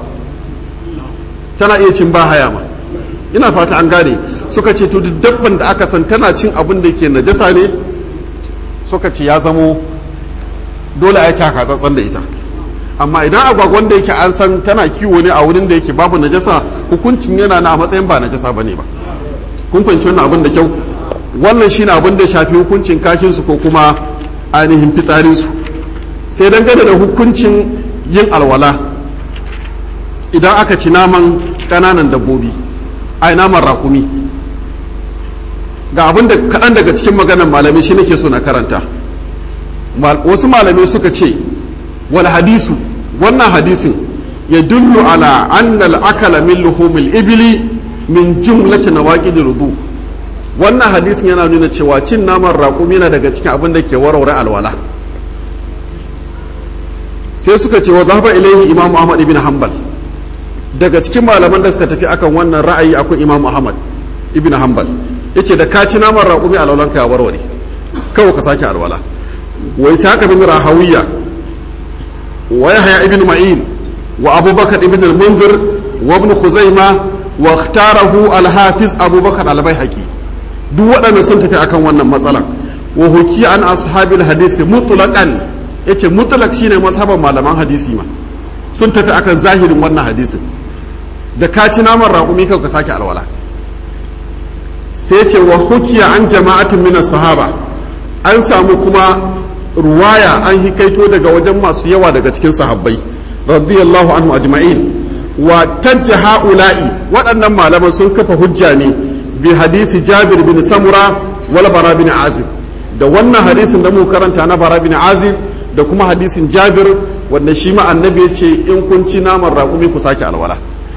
tana iya cin bahaya ma ina fata an gane suka ce to duk dabban da aka san tana cin abin da yake najasa ne suka ce ya zamo dole a yi taka tsantsan da ita amma idan agwagwan da yake an san tana kiwo ne a wurin da yake babu najasa hukuncin yana na a matsayin ba najasa ba ne ba kun fahimci wannan abin da kyau wannan shine abin da shafi hukuncin kashinsu ko kuma ainihin fitsarinsu sai dangane da hukuncin yin alwala idan aka ci naman ƙananan dabbobi ai naman rakumi ga abin da kaɗan daga cikin maganan malamai shi nake so na karanta wasu malamai suka ce wal hadisu wannan hadisin ya dullu ala annal akala min luhumil ibili min jumlati nawaqid rudu wannan hadisin yana nuna cewa cin naman raƙumi yana daga cikin abin da ke warware alwala sai suka ce wa zahaba ilaihi imamu ahmad ibn hanbal daga cikin malaman da suka tafi akan wannan ra'ayi akwai imamu ahmad ibn hanbal yace da ka ci naman raƙumi alwalanka ya warware kawai ka sake alwala wa ishaq bin rahawiya wa yahya ibn ma'in wa abubakar ibn al-munzir wa ibn khuzaima wa ikhtarahu al-hafiz abubakar al-baihaqi duk waɗanda sun tafi akan wannan matsalar wa huki an ashabil hadisi mutlaqan yace mutlaq shine mazhaban malaman hadisi ma sun tafi akan zahirin wannan hadisin da ka ci naman raƙumi ka sake alwala sai ce wa hukiya an jama'atin min sahaba an samu kuma ruwaya an hikaito daga wajen masu yawa daga cikin sahabbai radiyallahu anhu ajma'in wa tajja ha'ula'i waɗannan malaman sun kafa hujja ne bi hadisi jabir bin samura wal bara bin azib da wannan hadisin da mu karanta na bara bin azib da kuma hadisin jabir wanda shi ma annabi ya ce in kun ci naman raƙumi ku sake alwala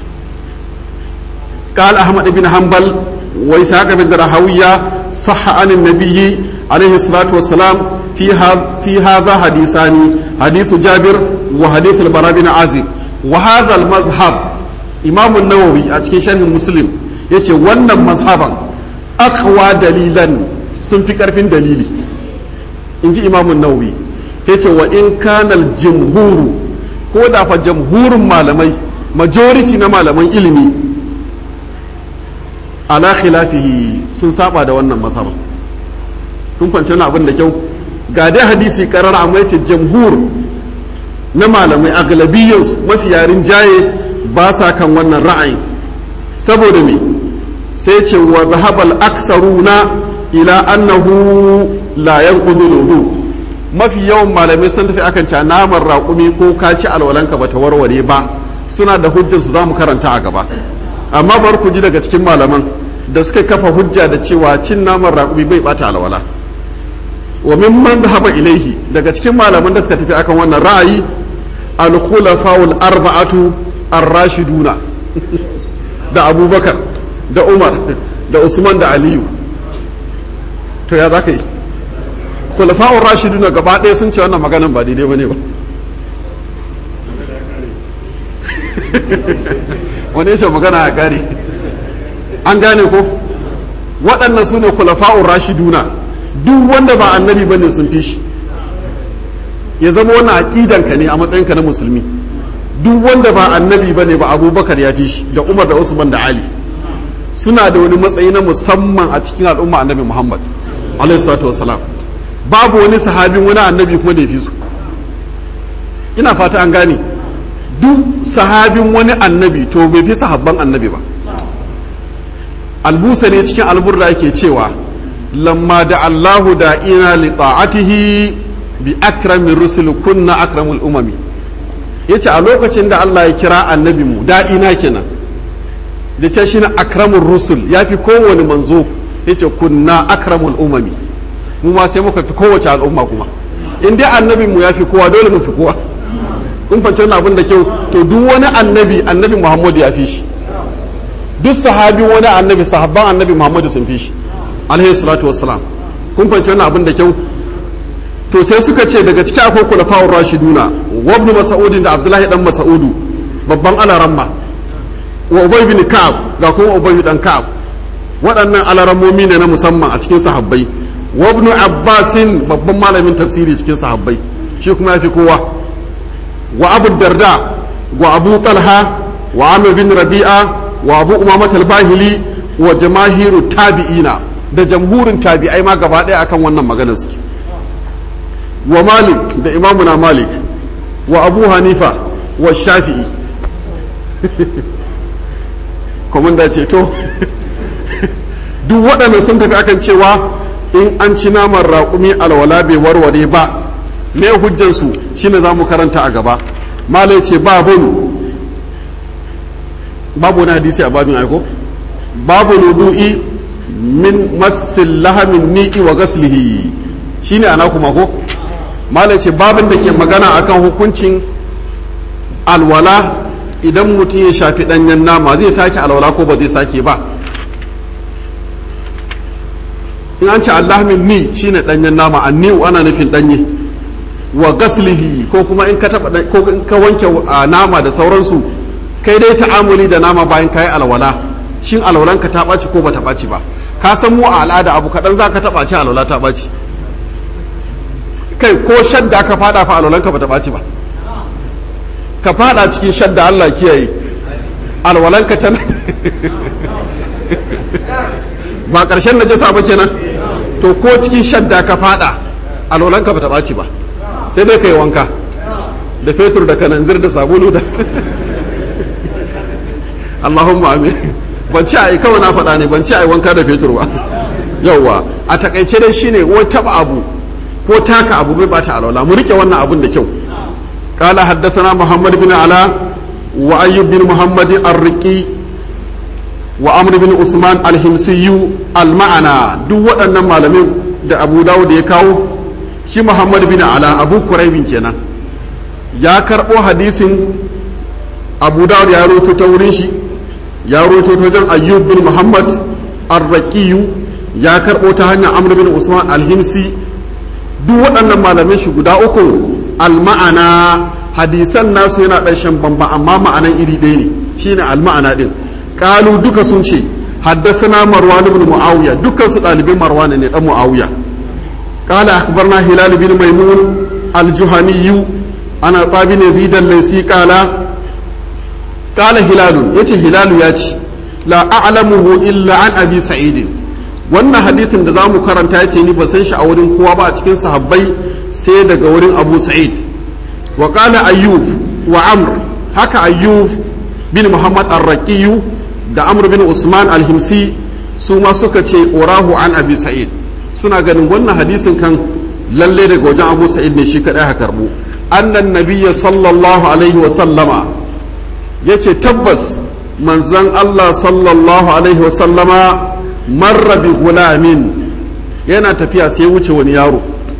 قال أحمد بن حنبل وإسحاق بن راهوية صح عن النبي عليه الصلاة والسلام في هذا في هذا حديثان حديث جابر وحديث البراء بن عازب وهذا المذهب إمام النووي أتكي شرح مسلم يتي ون مذهبا أقوى دليلا sun fi ƙarfin dalili in ji imamun nawawi ya ce wa in kanal jimhuru ko da fa jamhurin malamai majority na malaman ilimi ala khilafihi sun saba da wannan masaba kun kwanci wani abin da kyau ga dai hadisi karar amma yace jamhur na malamai aglabiyyarsu mafi yarin jaye ba sa kan wannan ra'ayi saboda me sai ce wa zahabal aksaruna ila annahu la yanqudu wudu mafi yawan malamai sun tafi akan ca naman raƙumi ko ka ci alwalanka bata warware ba suna da hujjarsu za mu karanta a gaba amma bar ku ji daga cikin malaman da suka kafa hujja da cewa cin naman raƙumi bai bata alwala wa mimman dhahaba ilaihi daga cikin malaman da suka tafi akan wannan ra'ayi al-khulafa'ul arba'atu ar-rashiduna da abubakar da umar da usman da aliyu to ya za ka yi khulafa'ur rashiduna gaba ɗaya sun ce wannan maganan ba daidai bane ba wani ya magana a kare an gane ko waɗannan su ne kulafa'un rashiduna duk wanda ba annabi ba ne sun fi shi ya zama wannan aƙidanka ne a matsayinka na musulmi duk wanda ba annabi ba ne ba abubakar ya fi shi da umar da usman da ali suna da wani matsayi na musamman a cikin al'umma annabi muhammad alaihi salatu wasalam babu wani sahabin wani annabi kuma da ya fi su ina fata an gane duk sahabin wani annabi to bai fi sahabban annabi ba albusa ne cikin alburra yake cewa lamma da allahu da ina li ta'atihi bi akramin rusul kunna akramul umami yace a lokacin da Allah ya kira annabi mu da ina kenan da ce shi na akramul rusul ya fi kowane manzo yace kunna akramul umami mu ma sai muka fi kowace al'umma kuma in dai annabin mu ya fi kowa dole mu fi kowa kun fahimci wannan abin da kyau to duk wani annabi annabi muhammadu ya fi shi duk sahabi wani annabi sahabban annabi muhammadu sun fi shi alaihi salatu wassalam kun fahimci wannan abin da kyau to sai suka ce daga ciki akwai kulafa'ur rashiduna wa ibn mas'udin da abdullahi dan mas'udu babban alaramma wa ubay bin ka'ab ga kuma ubay dan ka'ab waɗannan alarammomi ne na musamman a cikin sahabbai wa ibn abbasin babban malamin tafsiri cikin sahabbai shi kuma ya fi kowa wa abu darda wa abu talha wa amir bin rabi'a wa abu umamat al-bahili wa jamahiru tabi'ina da jamhurin tabi'ai ma gaba ɗaya akan wannan maganar suke wa malik da imamuna malik wa abu hanifa wa shafi'i komanda ce to duk waɗanda sun tafi akan cewa in an ci naman raƙumi alwala bai warware ba me hujjansu shine za mu karanta a gaba malai ce babun babu wani hadisi a babin aiko babu nudu'i min masil lahamin ni'i wa gaslihi shine ana kuma ko malai ce babin da ke magana akan hukuncin alwala idan mutum ya shafi ɗanyen nama zai sake alwala ko ba zai sake ba in an ce allahmin ni shine ɗanyen nama anni'u ana nufin ɗanye wa gaslihi ko kuma in ka taba ko in ka wanke nama da sauransu kai dai ta'amuli da nama bayan kayi alwala shin alwalan ka ta ɓaci ko bata ɓaci ba ka san mu a al'ada abu kaɗan za ka taɓa ci alwala ta ɓaci kai ko shadda ka fada fa alwalanka ba ta ɓaci ba ka fada cikin shadda Allah kiyaye alwalanka tana ba ƙarshen najasa ba kenan to ko cikin shadda ka fada alwalanka ba ta ɓaci ba sai dai ka yi wanka da fetur da kananzir da sabulu da Allahumma amin ban ci a yi kawai na faɗa ne ban ci a yi wanka da fetur ba yauwa a takaice dai shine ko taba abu ko taka abu bai bata alwala mu rike wannan abun da kyau قال حدثنا محمد بن علاء وأيوب بن محمد الرقي وأمر بن عثمان الهمسي المعنى دو waɗannan malamai da Abu Dawud ya kawo shi Muhammad bin Ala Abu Quraibin kenan ya karɓo hadisin Abu Dawud ya roto ta wurin shi ya roto ta wajen Ayyub bin Muhammad Ar-Raqiyu ya karɓo ta hanyar Amr bin Usman Al-Himsi duk waɗannan malamai shi guda uku alma'ana hadisan nasu yana ɗan shan bamba amma ma'anan iri ɗaya ne shine alma'ana ɗin ƙalu duka sun ce haddathana marwan ibn muawiya dukkan su ɗalibin marwan ne ɗan muawiya qala akhbarna hilal bin maimun al-juhani ana tabi ne zidan laysi qala qala hilal yace hilal ya ce la a'lamuhu illa an abi sa'id wannan hadisin da zamu karanta yace ni ba san shi a wurin kowa ba a cikin sahabbai sai daga wurin abu sa'id wa qala ayyub wa amr haka ayyub bin muhammad ar-raqiyu da amr bin usman al-himsi su ma suka ce urahu an abi sa'id suna ganin wannan hadisin kan lalle daga wajen abu sa'id ne shi kadai haka karbu annan nabiyya sallallahu alaihi wa sallama yace tabbas manzon Allah sallallahu alaihi wa sallama marra bi gulamin yana tafiya sai wuce wani yaro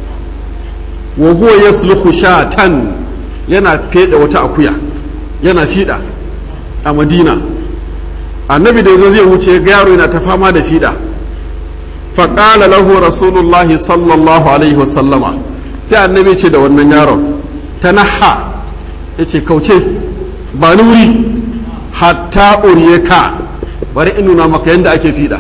wa huwa yasluhu shatan yana feda wata akuya yana fida a madina annabi da yazo zai wuce ga yaro yana ta fama da fida fa qala lahu rasulullahi sallallahu alaihi wasallama sai annabi ce da wannan yaron tanaha yace kauce ba nuri hatta uriyaka bari in nuna maka yadda ake fida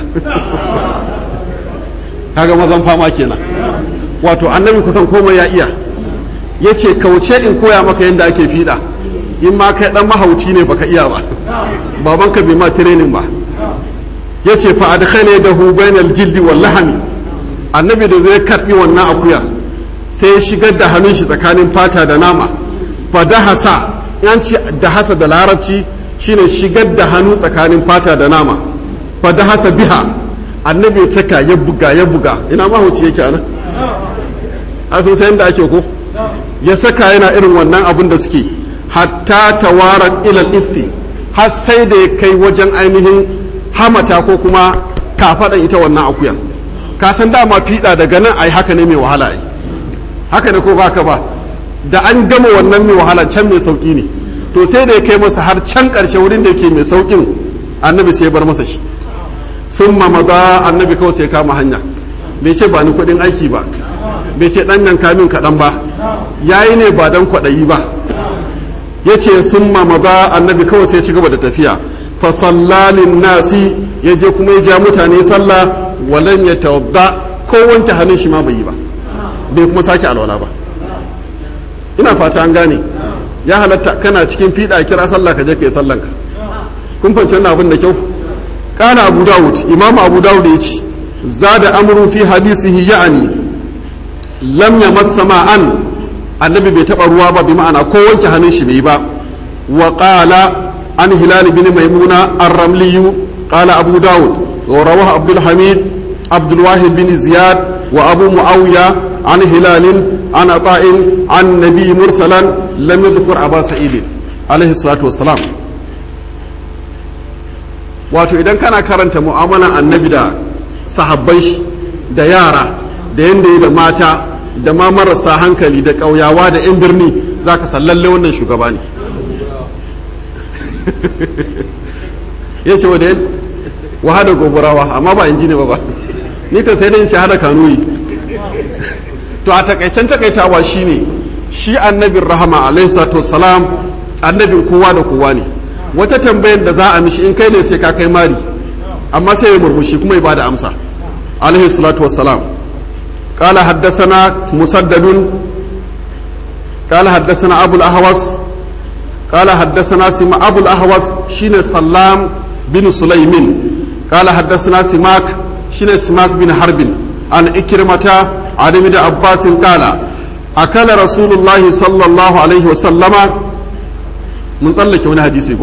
kaga mazan fama kenan wato annabi kusan komai ya iya ya ce kauce in koya maka yadda ake fiɗa in ma kai ɗan mahauci ne baka iya ba babanka bai ma tirenin ba ya ce fa adkhale da hu bainal jildi wal lahami annabi da zai karbi wannan akuyar sai ya shigar da hannun shi tsakanin fata da nama fa dahasa yanci dahasa da larabci shine shigar da hannu tsakanin fata da nama fa dahasa biha annabi ya saka ya buga ya buga ina mahauci yake anan a sun sayan da ake ko ya saka yana irin wannan abin da suke hatta tawarar ilal ifti har sai da ya kai wajen ainihin hamata ko kuma kafaɗan ita wannan akuyan ka san dama fiɗa daga nan ai haka ne mai wahala ai haka ne ko ba ka ba da an gama wannan mai wahala can mai sauƙi ne to sai da ya kai masa har can ƙarshe wurin da yake mai sauƙin annabi sai ya bar masa shi sun maza annabi kawai sai kama hanya bai ce ba ni kuɗin aiki ba bai ce ɗan yanka min kaɗan ba ya yi ne ba don kwaɗayi ba ya ce sun maza annabi kawai sai ci gaba da tafiya fa sallalin nasi ya je kuma ya ja mutane sallah walan ya tawadda ko wanke hannun shi ma bai yi ba bai kuma sake alwala ba ina fata an gane ya halatta kana cikin fiɗa kira sallah ka je ka yi sallanka kun fahimci wannan abin da kyau kana abu dawud imamu abu dawud ya ce zada amru fi hadisihi ya'ani lam yamassa ma'an annabi bai taba ruwa ba bi ma'ana ko wanke hannun shi bai ba wa qala an hilal bin maimuna ar-ramli qala abu dawud wa rawahu abdul hamid abdul wahid bin ziyad wa abu muawiya an hilal an ata'in an nabi mursalan lam yadhkur aba sa'id alaihi salatu wassalam wato idan kana karanta mu'amalan annabi da sahabban shi da yara da yanda yi da mata da ma marasa hankali da ƙauyawa da 'yan birni za ka sallalle wannan shugaba ne ya ce wa da wahada gobarawa amma ba in ji ne ba ba ni ka sai da in ce hada kanuyi to a takaicen takaitawa shine shi annabin rahama alaihi salatu salam annabin kowa da kowa ne wata tambayar da za a mishi in kai ne sai ka kai mari amma sai ya murmushi kuma ya bada amsa alaihi salatu wassalam قال حدثنا مسدد قال حدثنا أبو الأهوس قال حدثنا سما أبو الأهوس شين سلام بن سليم قال حدثنا سماك شين سماك بن حرب عن إكرمة عن ابن عباس قال أكل رسول الله صلى الله عليه وسلم من صلك من حديثي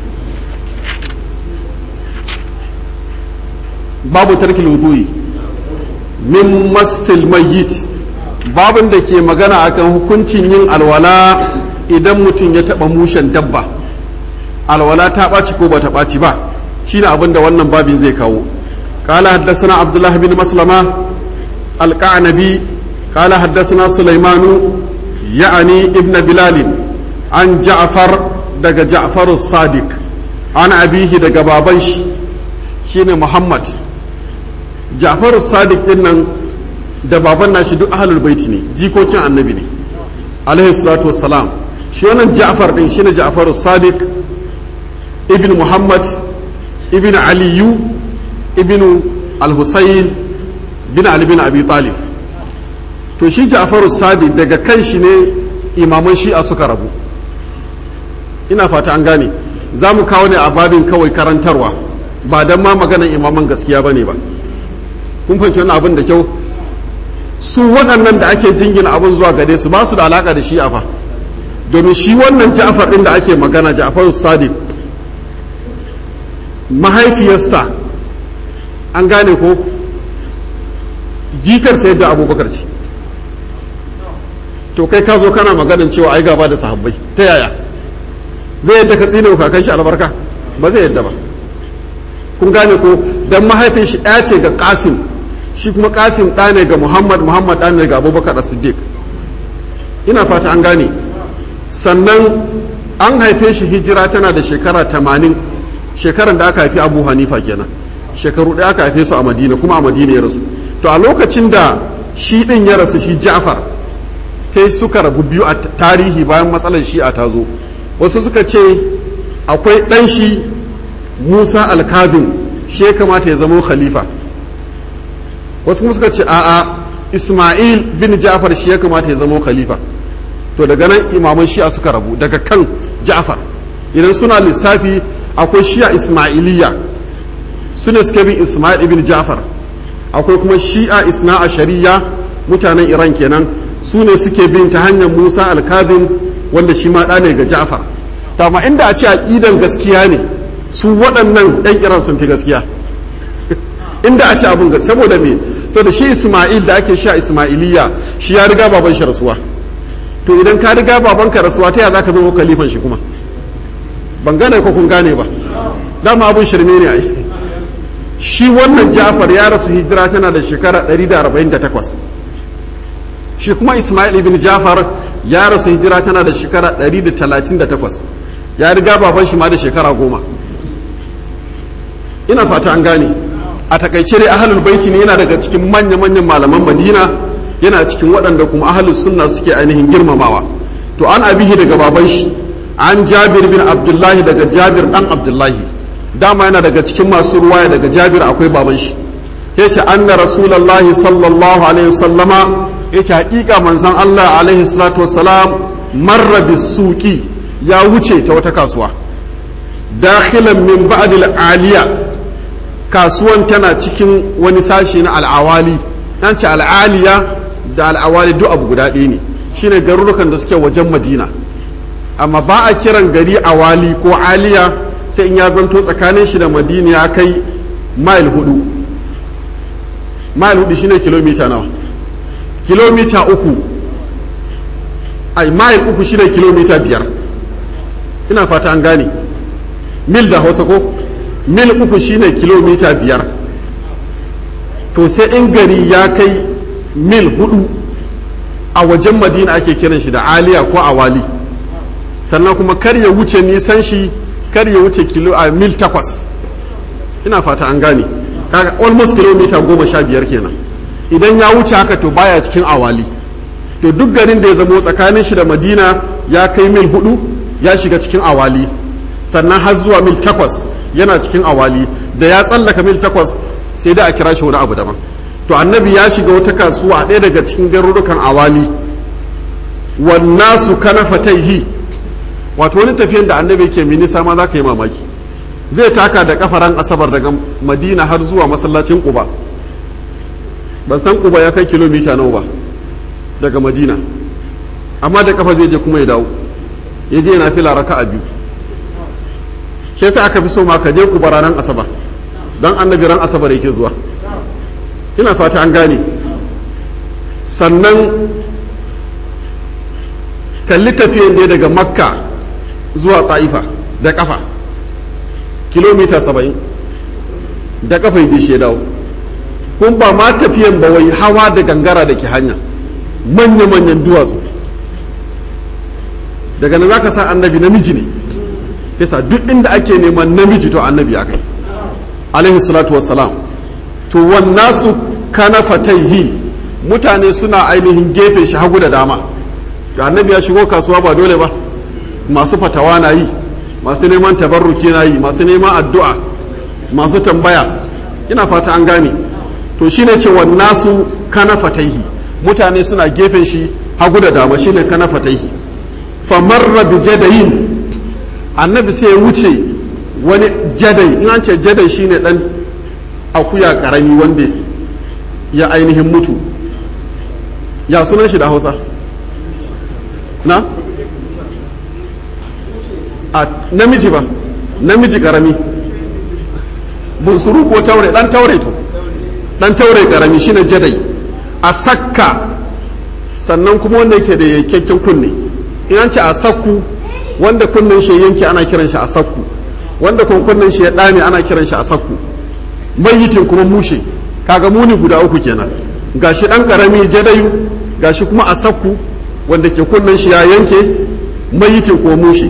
babu tarkil wudu'i min masil mayyit babin da ke magana akan hukuncin yin alwala idan mutum ya taba mushen dabba alwala ta ɓaci ko ba ta ɓaci ba shine abin da wannan babin zai kawo قال حدثنا عبد الله بن مسلمة القعنبي قال حدثنا سليمان يعني ابن بلال عن جعفر دق جعفر الصادق عن أبيه دق بابنش شين محمد جعفر الصادق إنن da baban nashi duk ahlul baiti ne jikokin annabi ne alaihi salatu wassalam shi wannan ja'far din shine ja'far sadiq ibn muhammad ibn aliyu ibn al-husayn bin ali bin abi talib to shi ja'far sadiq daga kan shi ne imaman shi'a suka rabu ina fata an gane za mu kawo ne a babin kawai karantarwa ba don ma maganan imaman gaskiya ba ne ba kun fahimci wannan abin da kyau su waɗannan da ake jingina abin zuwa gare su ba su da alaƙa da shi'a fa domin shi wannan ja'far ɗin da ake magana ja'far sadiq mahaifiyarsa an gane ko jikar sayar da abubakar ce to kai ka zo kana maganin cewa ai gaba da sahabbai ta yaya zai yadda ka tsine kakan shi albarka ba zai yadda ba kun gane ko dan mahaifin shi ɗaya ce ga kasim shi kuma kasim ɗa ne ga muhammad muhammad ɗa ne ga abubakar siddiq ina fata an gane sannan an haife shi hijira tana da shekara tamanin shekaran da aka haifi abu hanifa kenan shekaru ɗaya aka haife su a madina kuma a madina ya rasu to a lokacin da shi ɗin ya rasu shi ja'far sai suka rabu biyu a tarihi bayan matsalar shi'a ta zo wasu suka ce akwai ɗan shi musa alkazim shi ya kamata ya zama khalifa wasu kuma suka ce a'a ismail bin ja'far shi ya kamata ya zama khalifa to daga nan imaman shi'a suka rabu daga kan ja'far idan suna lissafi akwai shi'a ismailiyya su ne suke bin ismail ibn ja'far akwai kuma shi'a isna a shari'a mutanen iran kenan su ne suke bin ta hanyar musa alkazim wanda shi ma ɗa ne ga ja'far amma inda a ce aƙidan gaskiya ne su waɗannan ɗan iran sun fi gaskiya inda a ce abin saboda me saboda shi isma'il da ake sha isma'iliya shi ya riga baban shi rasuwa to idan ka riga baban ka rasuwa ta ya za ka zama kalifan shi kuma ban gane ko kun gane ba dama abin shirme ne ai shi wannan ja'far ya rasu hijira tana da shekara 148 shi kuma ismail ibn ja'far ya rasu hijira tana da shekara 138 ya riga baban shi ma da shekara goma ina fata an gane a takaice dai ahlul baiti ne yana daga cikin manya-manyan malaman madina yana cikin waɗanda kuma ahlus sunna suke ainihin girmamawa to an abihi daga baban shi an jabir bin abdullahi daga jabir dan abdullahi dama yana daga cikin masu ruwaya daga jabir akwai baban shi yace anna rasulullahi sallallahu alaihi wasallama yace hakika manzon Allah alaihi salatu wassalam marra bisuqi ya wuce ta wata kasuwa dakhilan min ba'dil aliya kasuwan tana cikin wani sashi na al'awali an ce al'aliya da al'awali duk abu guda ɗaya ne shine garurukan da suke wajen madina amma ba a kiran gari awali ko aliya sai in ya zanto tsakanin shi da madina ya kai mile hudu mile hudu shine kilomita nawa kilomita uku ai mile uku shine kilomita biyar ina fata an gane mil da hausa ko mil uku shine kilomita biyar to sai in gari ya kai mil hudu a wajen madina ake kiran shi da aliya ko awali sannan kuma kar ya wuce nisan shi kar ya wuce kilo a mil takwas ina fata an gane kaga almost kilomita goma sha biyar kenan idan ya wuce haka to baya cikin awali to duk garin da ya zamo tsakanin shi da madina ya kai mil hudu ya shiga cikin awali sannan har zuwa mil takwas yana cikin awali da ya tsallaka mil takwas sai da a kira shi wani abu daban to annabi ya shiga wata kasuwa a ɗaya daga cikin garurukan awali wannan su kana fataihi wato wani tafiyan da annabi ke minisa ma za ka yi mamaki zai taka da kafaran asabar daga madina har zuwa masallacin kuba ban san kuba ya kai kilomita nawa ba daga madina amma da kafa zai je kuma ya dawo ya je yana fila raka a biyu shi sai aka fi so ma ka je kuba ranar asabar don annabi ran asabar yake zuwa ina fata an gane sannan kalli tafiyan da daga makka zuwa ta'ifa da kafa kilomita saba'in da kafa yi shi ya dawo kun ba ma tafiyan ba wai hawa da gangara da ke hanya manya-manyan duwatsu daga nan za ka sa annabi namiji ne yasa duk inda ake neman namiji to annabi ya kai alaihi salatu wassalam to wannasu kana fataihi mutane suna ainihin gefe shi hagu da dama da annabi ya shigo kasuwa ba dole ba masu fatawa na yi masu neman tabarruki na yi masu neman addu'a masu tambaya ina fata an gane to shine ce wannasu kana fataihi mutane suna gefen shi hagu da dama shine kana fataihi famarra bi jadayin annabi sai ya wuce wani jadai in an ce jadai shine dan akuya karami wanda ya ainihin mutu ya sunan shi da hausa na a namiji ba namiji karami bunsuru ko taure dan taure to dan taure karami shine jadai a sakka sannan kuma wanda yake da yankakken kunne in an ce a sakku wanda kunnen shi yanke ana kiran shi a sakku wanda kuma kunnen shi ya dame ana kiran shi a sakku mayitin kuma mushe kaga muni guda uku kenan gashi dan karami jadayu gashi kuma a sakku wanda ke kunnen shi ya yanke mayitin kuma mushe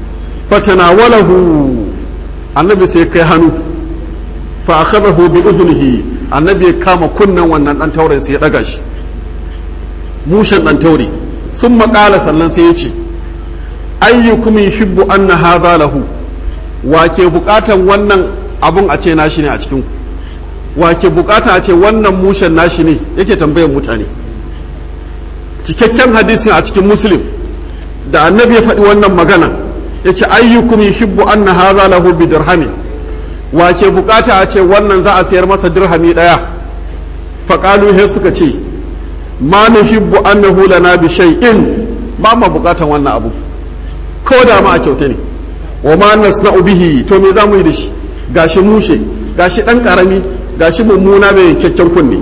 fatanawalahu annabi sai kai hannu fa akhadahu bi udhunihi annabi ya kama kunnen wannan dan tauren sai ya daga shi mushen dan taure sun maƙala sannan sai ya ce ayyukum yuhibbu anna hadha lahu wa ke bukatan wannan abun a ce nashi ne a cikin wa ke bukata a ce wannan mushen nashi ne yake tambayar mutane cikakken hadisin a cikin muslim da annabi ya faɗi wannan magana ya ce ayyukum yuhibbu anna hadha lahu bi dirhami wa ke bukata a ce wannan za a sayar masa dirhami ɗaya faƙalu he suka ce ma nuhibbu annahu lana bi shay'in ba ma bukatan wannan abu ko da ma a kyauta ne wa ma nasna'u bihi to me za mu yi da shi gashi mushe gashi dan karami gashi mummuna mai kyakkyan kunne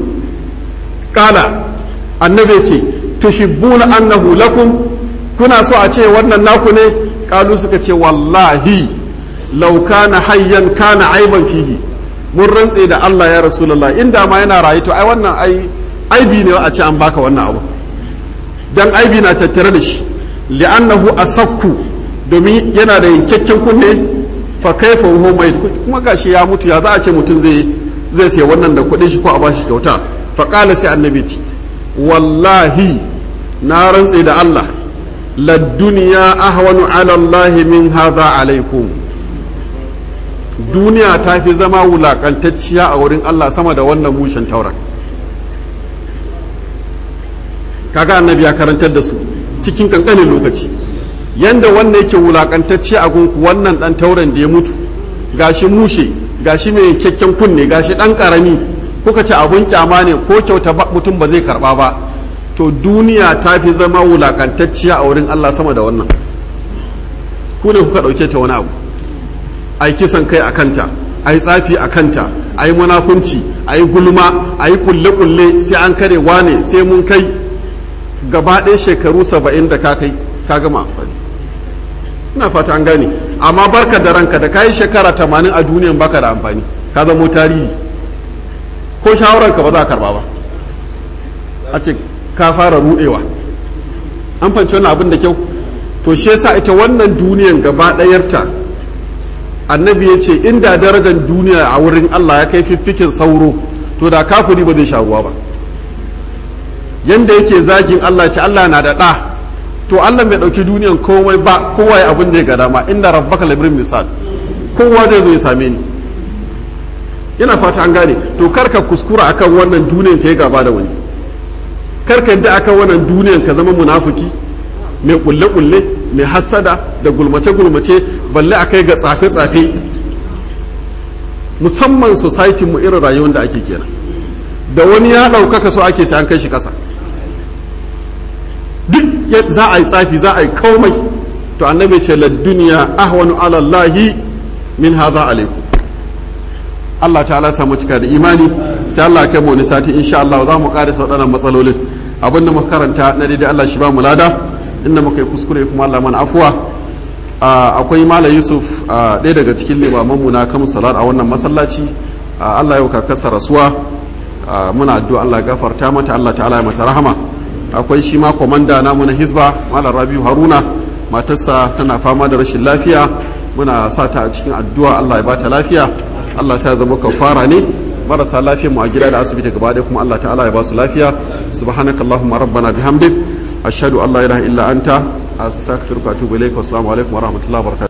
kala annabi ce tuhibbuna annahu lakum kuna so a ce wannan naku ne kalu suka ce wallahi law kana hayyan kana aiban fihi mun rantse da Allah ya rasulullah inda ma yana rayu to ai wannan ai aibi ne a ce an baka wannan abu dan aibi na tattare da shi li'annahu asakku domin yana da yankakken kunne fa kaifa huwa mai kuma gashi ya mutu ya za a ce mutum zai zai sai wannan da kuɗin shi ko a bashi kyauta fa qala sai annabi ce wallahi na rantse da Allah la duniya ahwanu ala Allah min hadha alaikum duniya ta fi zama wulakantacciya a wurin Allah sama da wannan mushen tauran kaga annabi ya karantar da su cikin kankanin lokaci yanda wannan yake wulakantacce a gunku wannan dan tauren da ya mutu gashi mushe gashi mai kyakken kunne gashi dan karami kuka ce abun kyama ne ko kyauta mutum ba zai karba ba to duniya ta fi zama wulakantacciya a wurin Allah sama da wannan ku ne kuka dauke ta wani abu ai kisan kai a kanta ai tsafi a kanta ai munafunci ai gulma ai kulle-kulle sai an kare wane sai mun kai gaba ɗaya shekaru saba'in da ka kai ka gama amfani ina fata an gane amma barka da ranka da kayi shekara tamanin a duniyan baka da amfani ka zamo tarihi ko shawararka ba za a karba ba a ce ka fara rudewa an fanci wannan abin da kyau to shi yasa ita wannan duniyan gaba ɗayarta annabi ya ce inda darajar duniya a wurin Allah ya kai fiffikin sauro to da kafiri ba zai sha ruwa ba yanda yake zagin Allah ce Allah na da ɗa to Allah bai ɗauki duniyan komai ba kowa ya abin da ya ga dama inda rabbaka labrin misal kowa zai zo ya same ni yana fata an gane to karka kuskura akan wannan duniyan ka yi gaba da wani karka yadda akan wannan duniyan ka zama munafuki mai kulle-kulle mai hassada da gulmace-gulmace balle a kai ga tsafe-tsafe musamman society mu irin rayuwar da ake kenan da wani ya ɗaukaka so ake sai an kai shi ƙasa duk za a yi tsafi za a yi komai to annabi ce la duniya ahwanu ala Allahi min hadha alaikum Allah ta'ala samu cika da imani sai Allah kai mu wani sati insha Allah za mu ƙara waɗannan matsalolin abin da muka karanta na daidai Allah shi ba mu lada inda muka yi kuskure kuma Allah mana afuwa akwai Malam Yusuf ɗaya daga cikin limamanmu na kamun salat a wannan masallaci Allah yau kakarsa rasuwa muna addu'a Allah gafarta mata Allah ta'ala ya mata rahama akwai shi ma komanda namu na Hizba Malam Rabiu Haruna matarsa tana fama da rashin lafiya muna sa ta a cikin addu'a Allah ya bata lafiya Allah sai ya zama kafara ne marasa lafiyar mu a gida da asibiti gaba ɗaya kuma Allah ta'ala ya ba su lafiya subhanakallahumma rabbana bihamdik ashhadu an la ilaha illa anta astaghfiruka wa atubu ilaik wa assalamu alaikum wa rahmatullahi wa barakatuh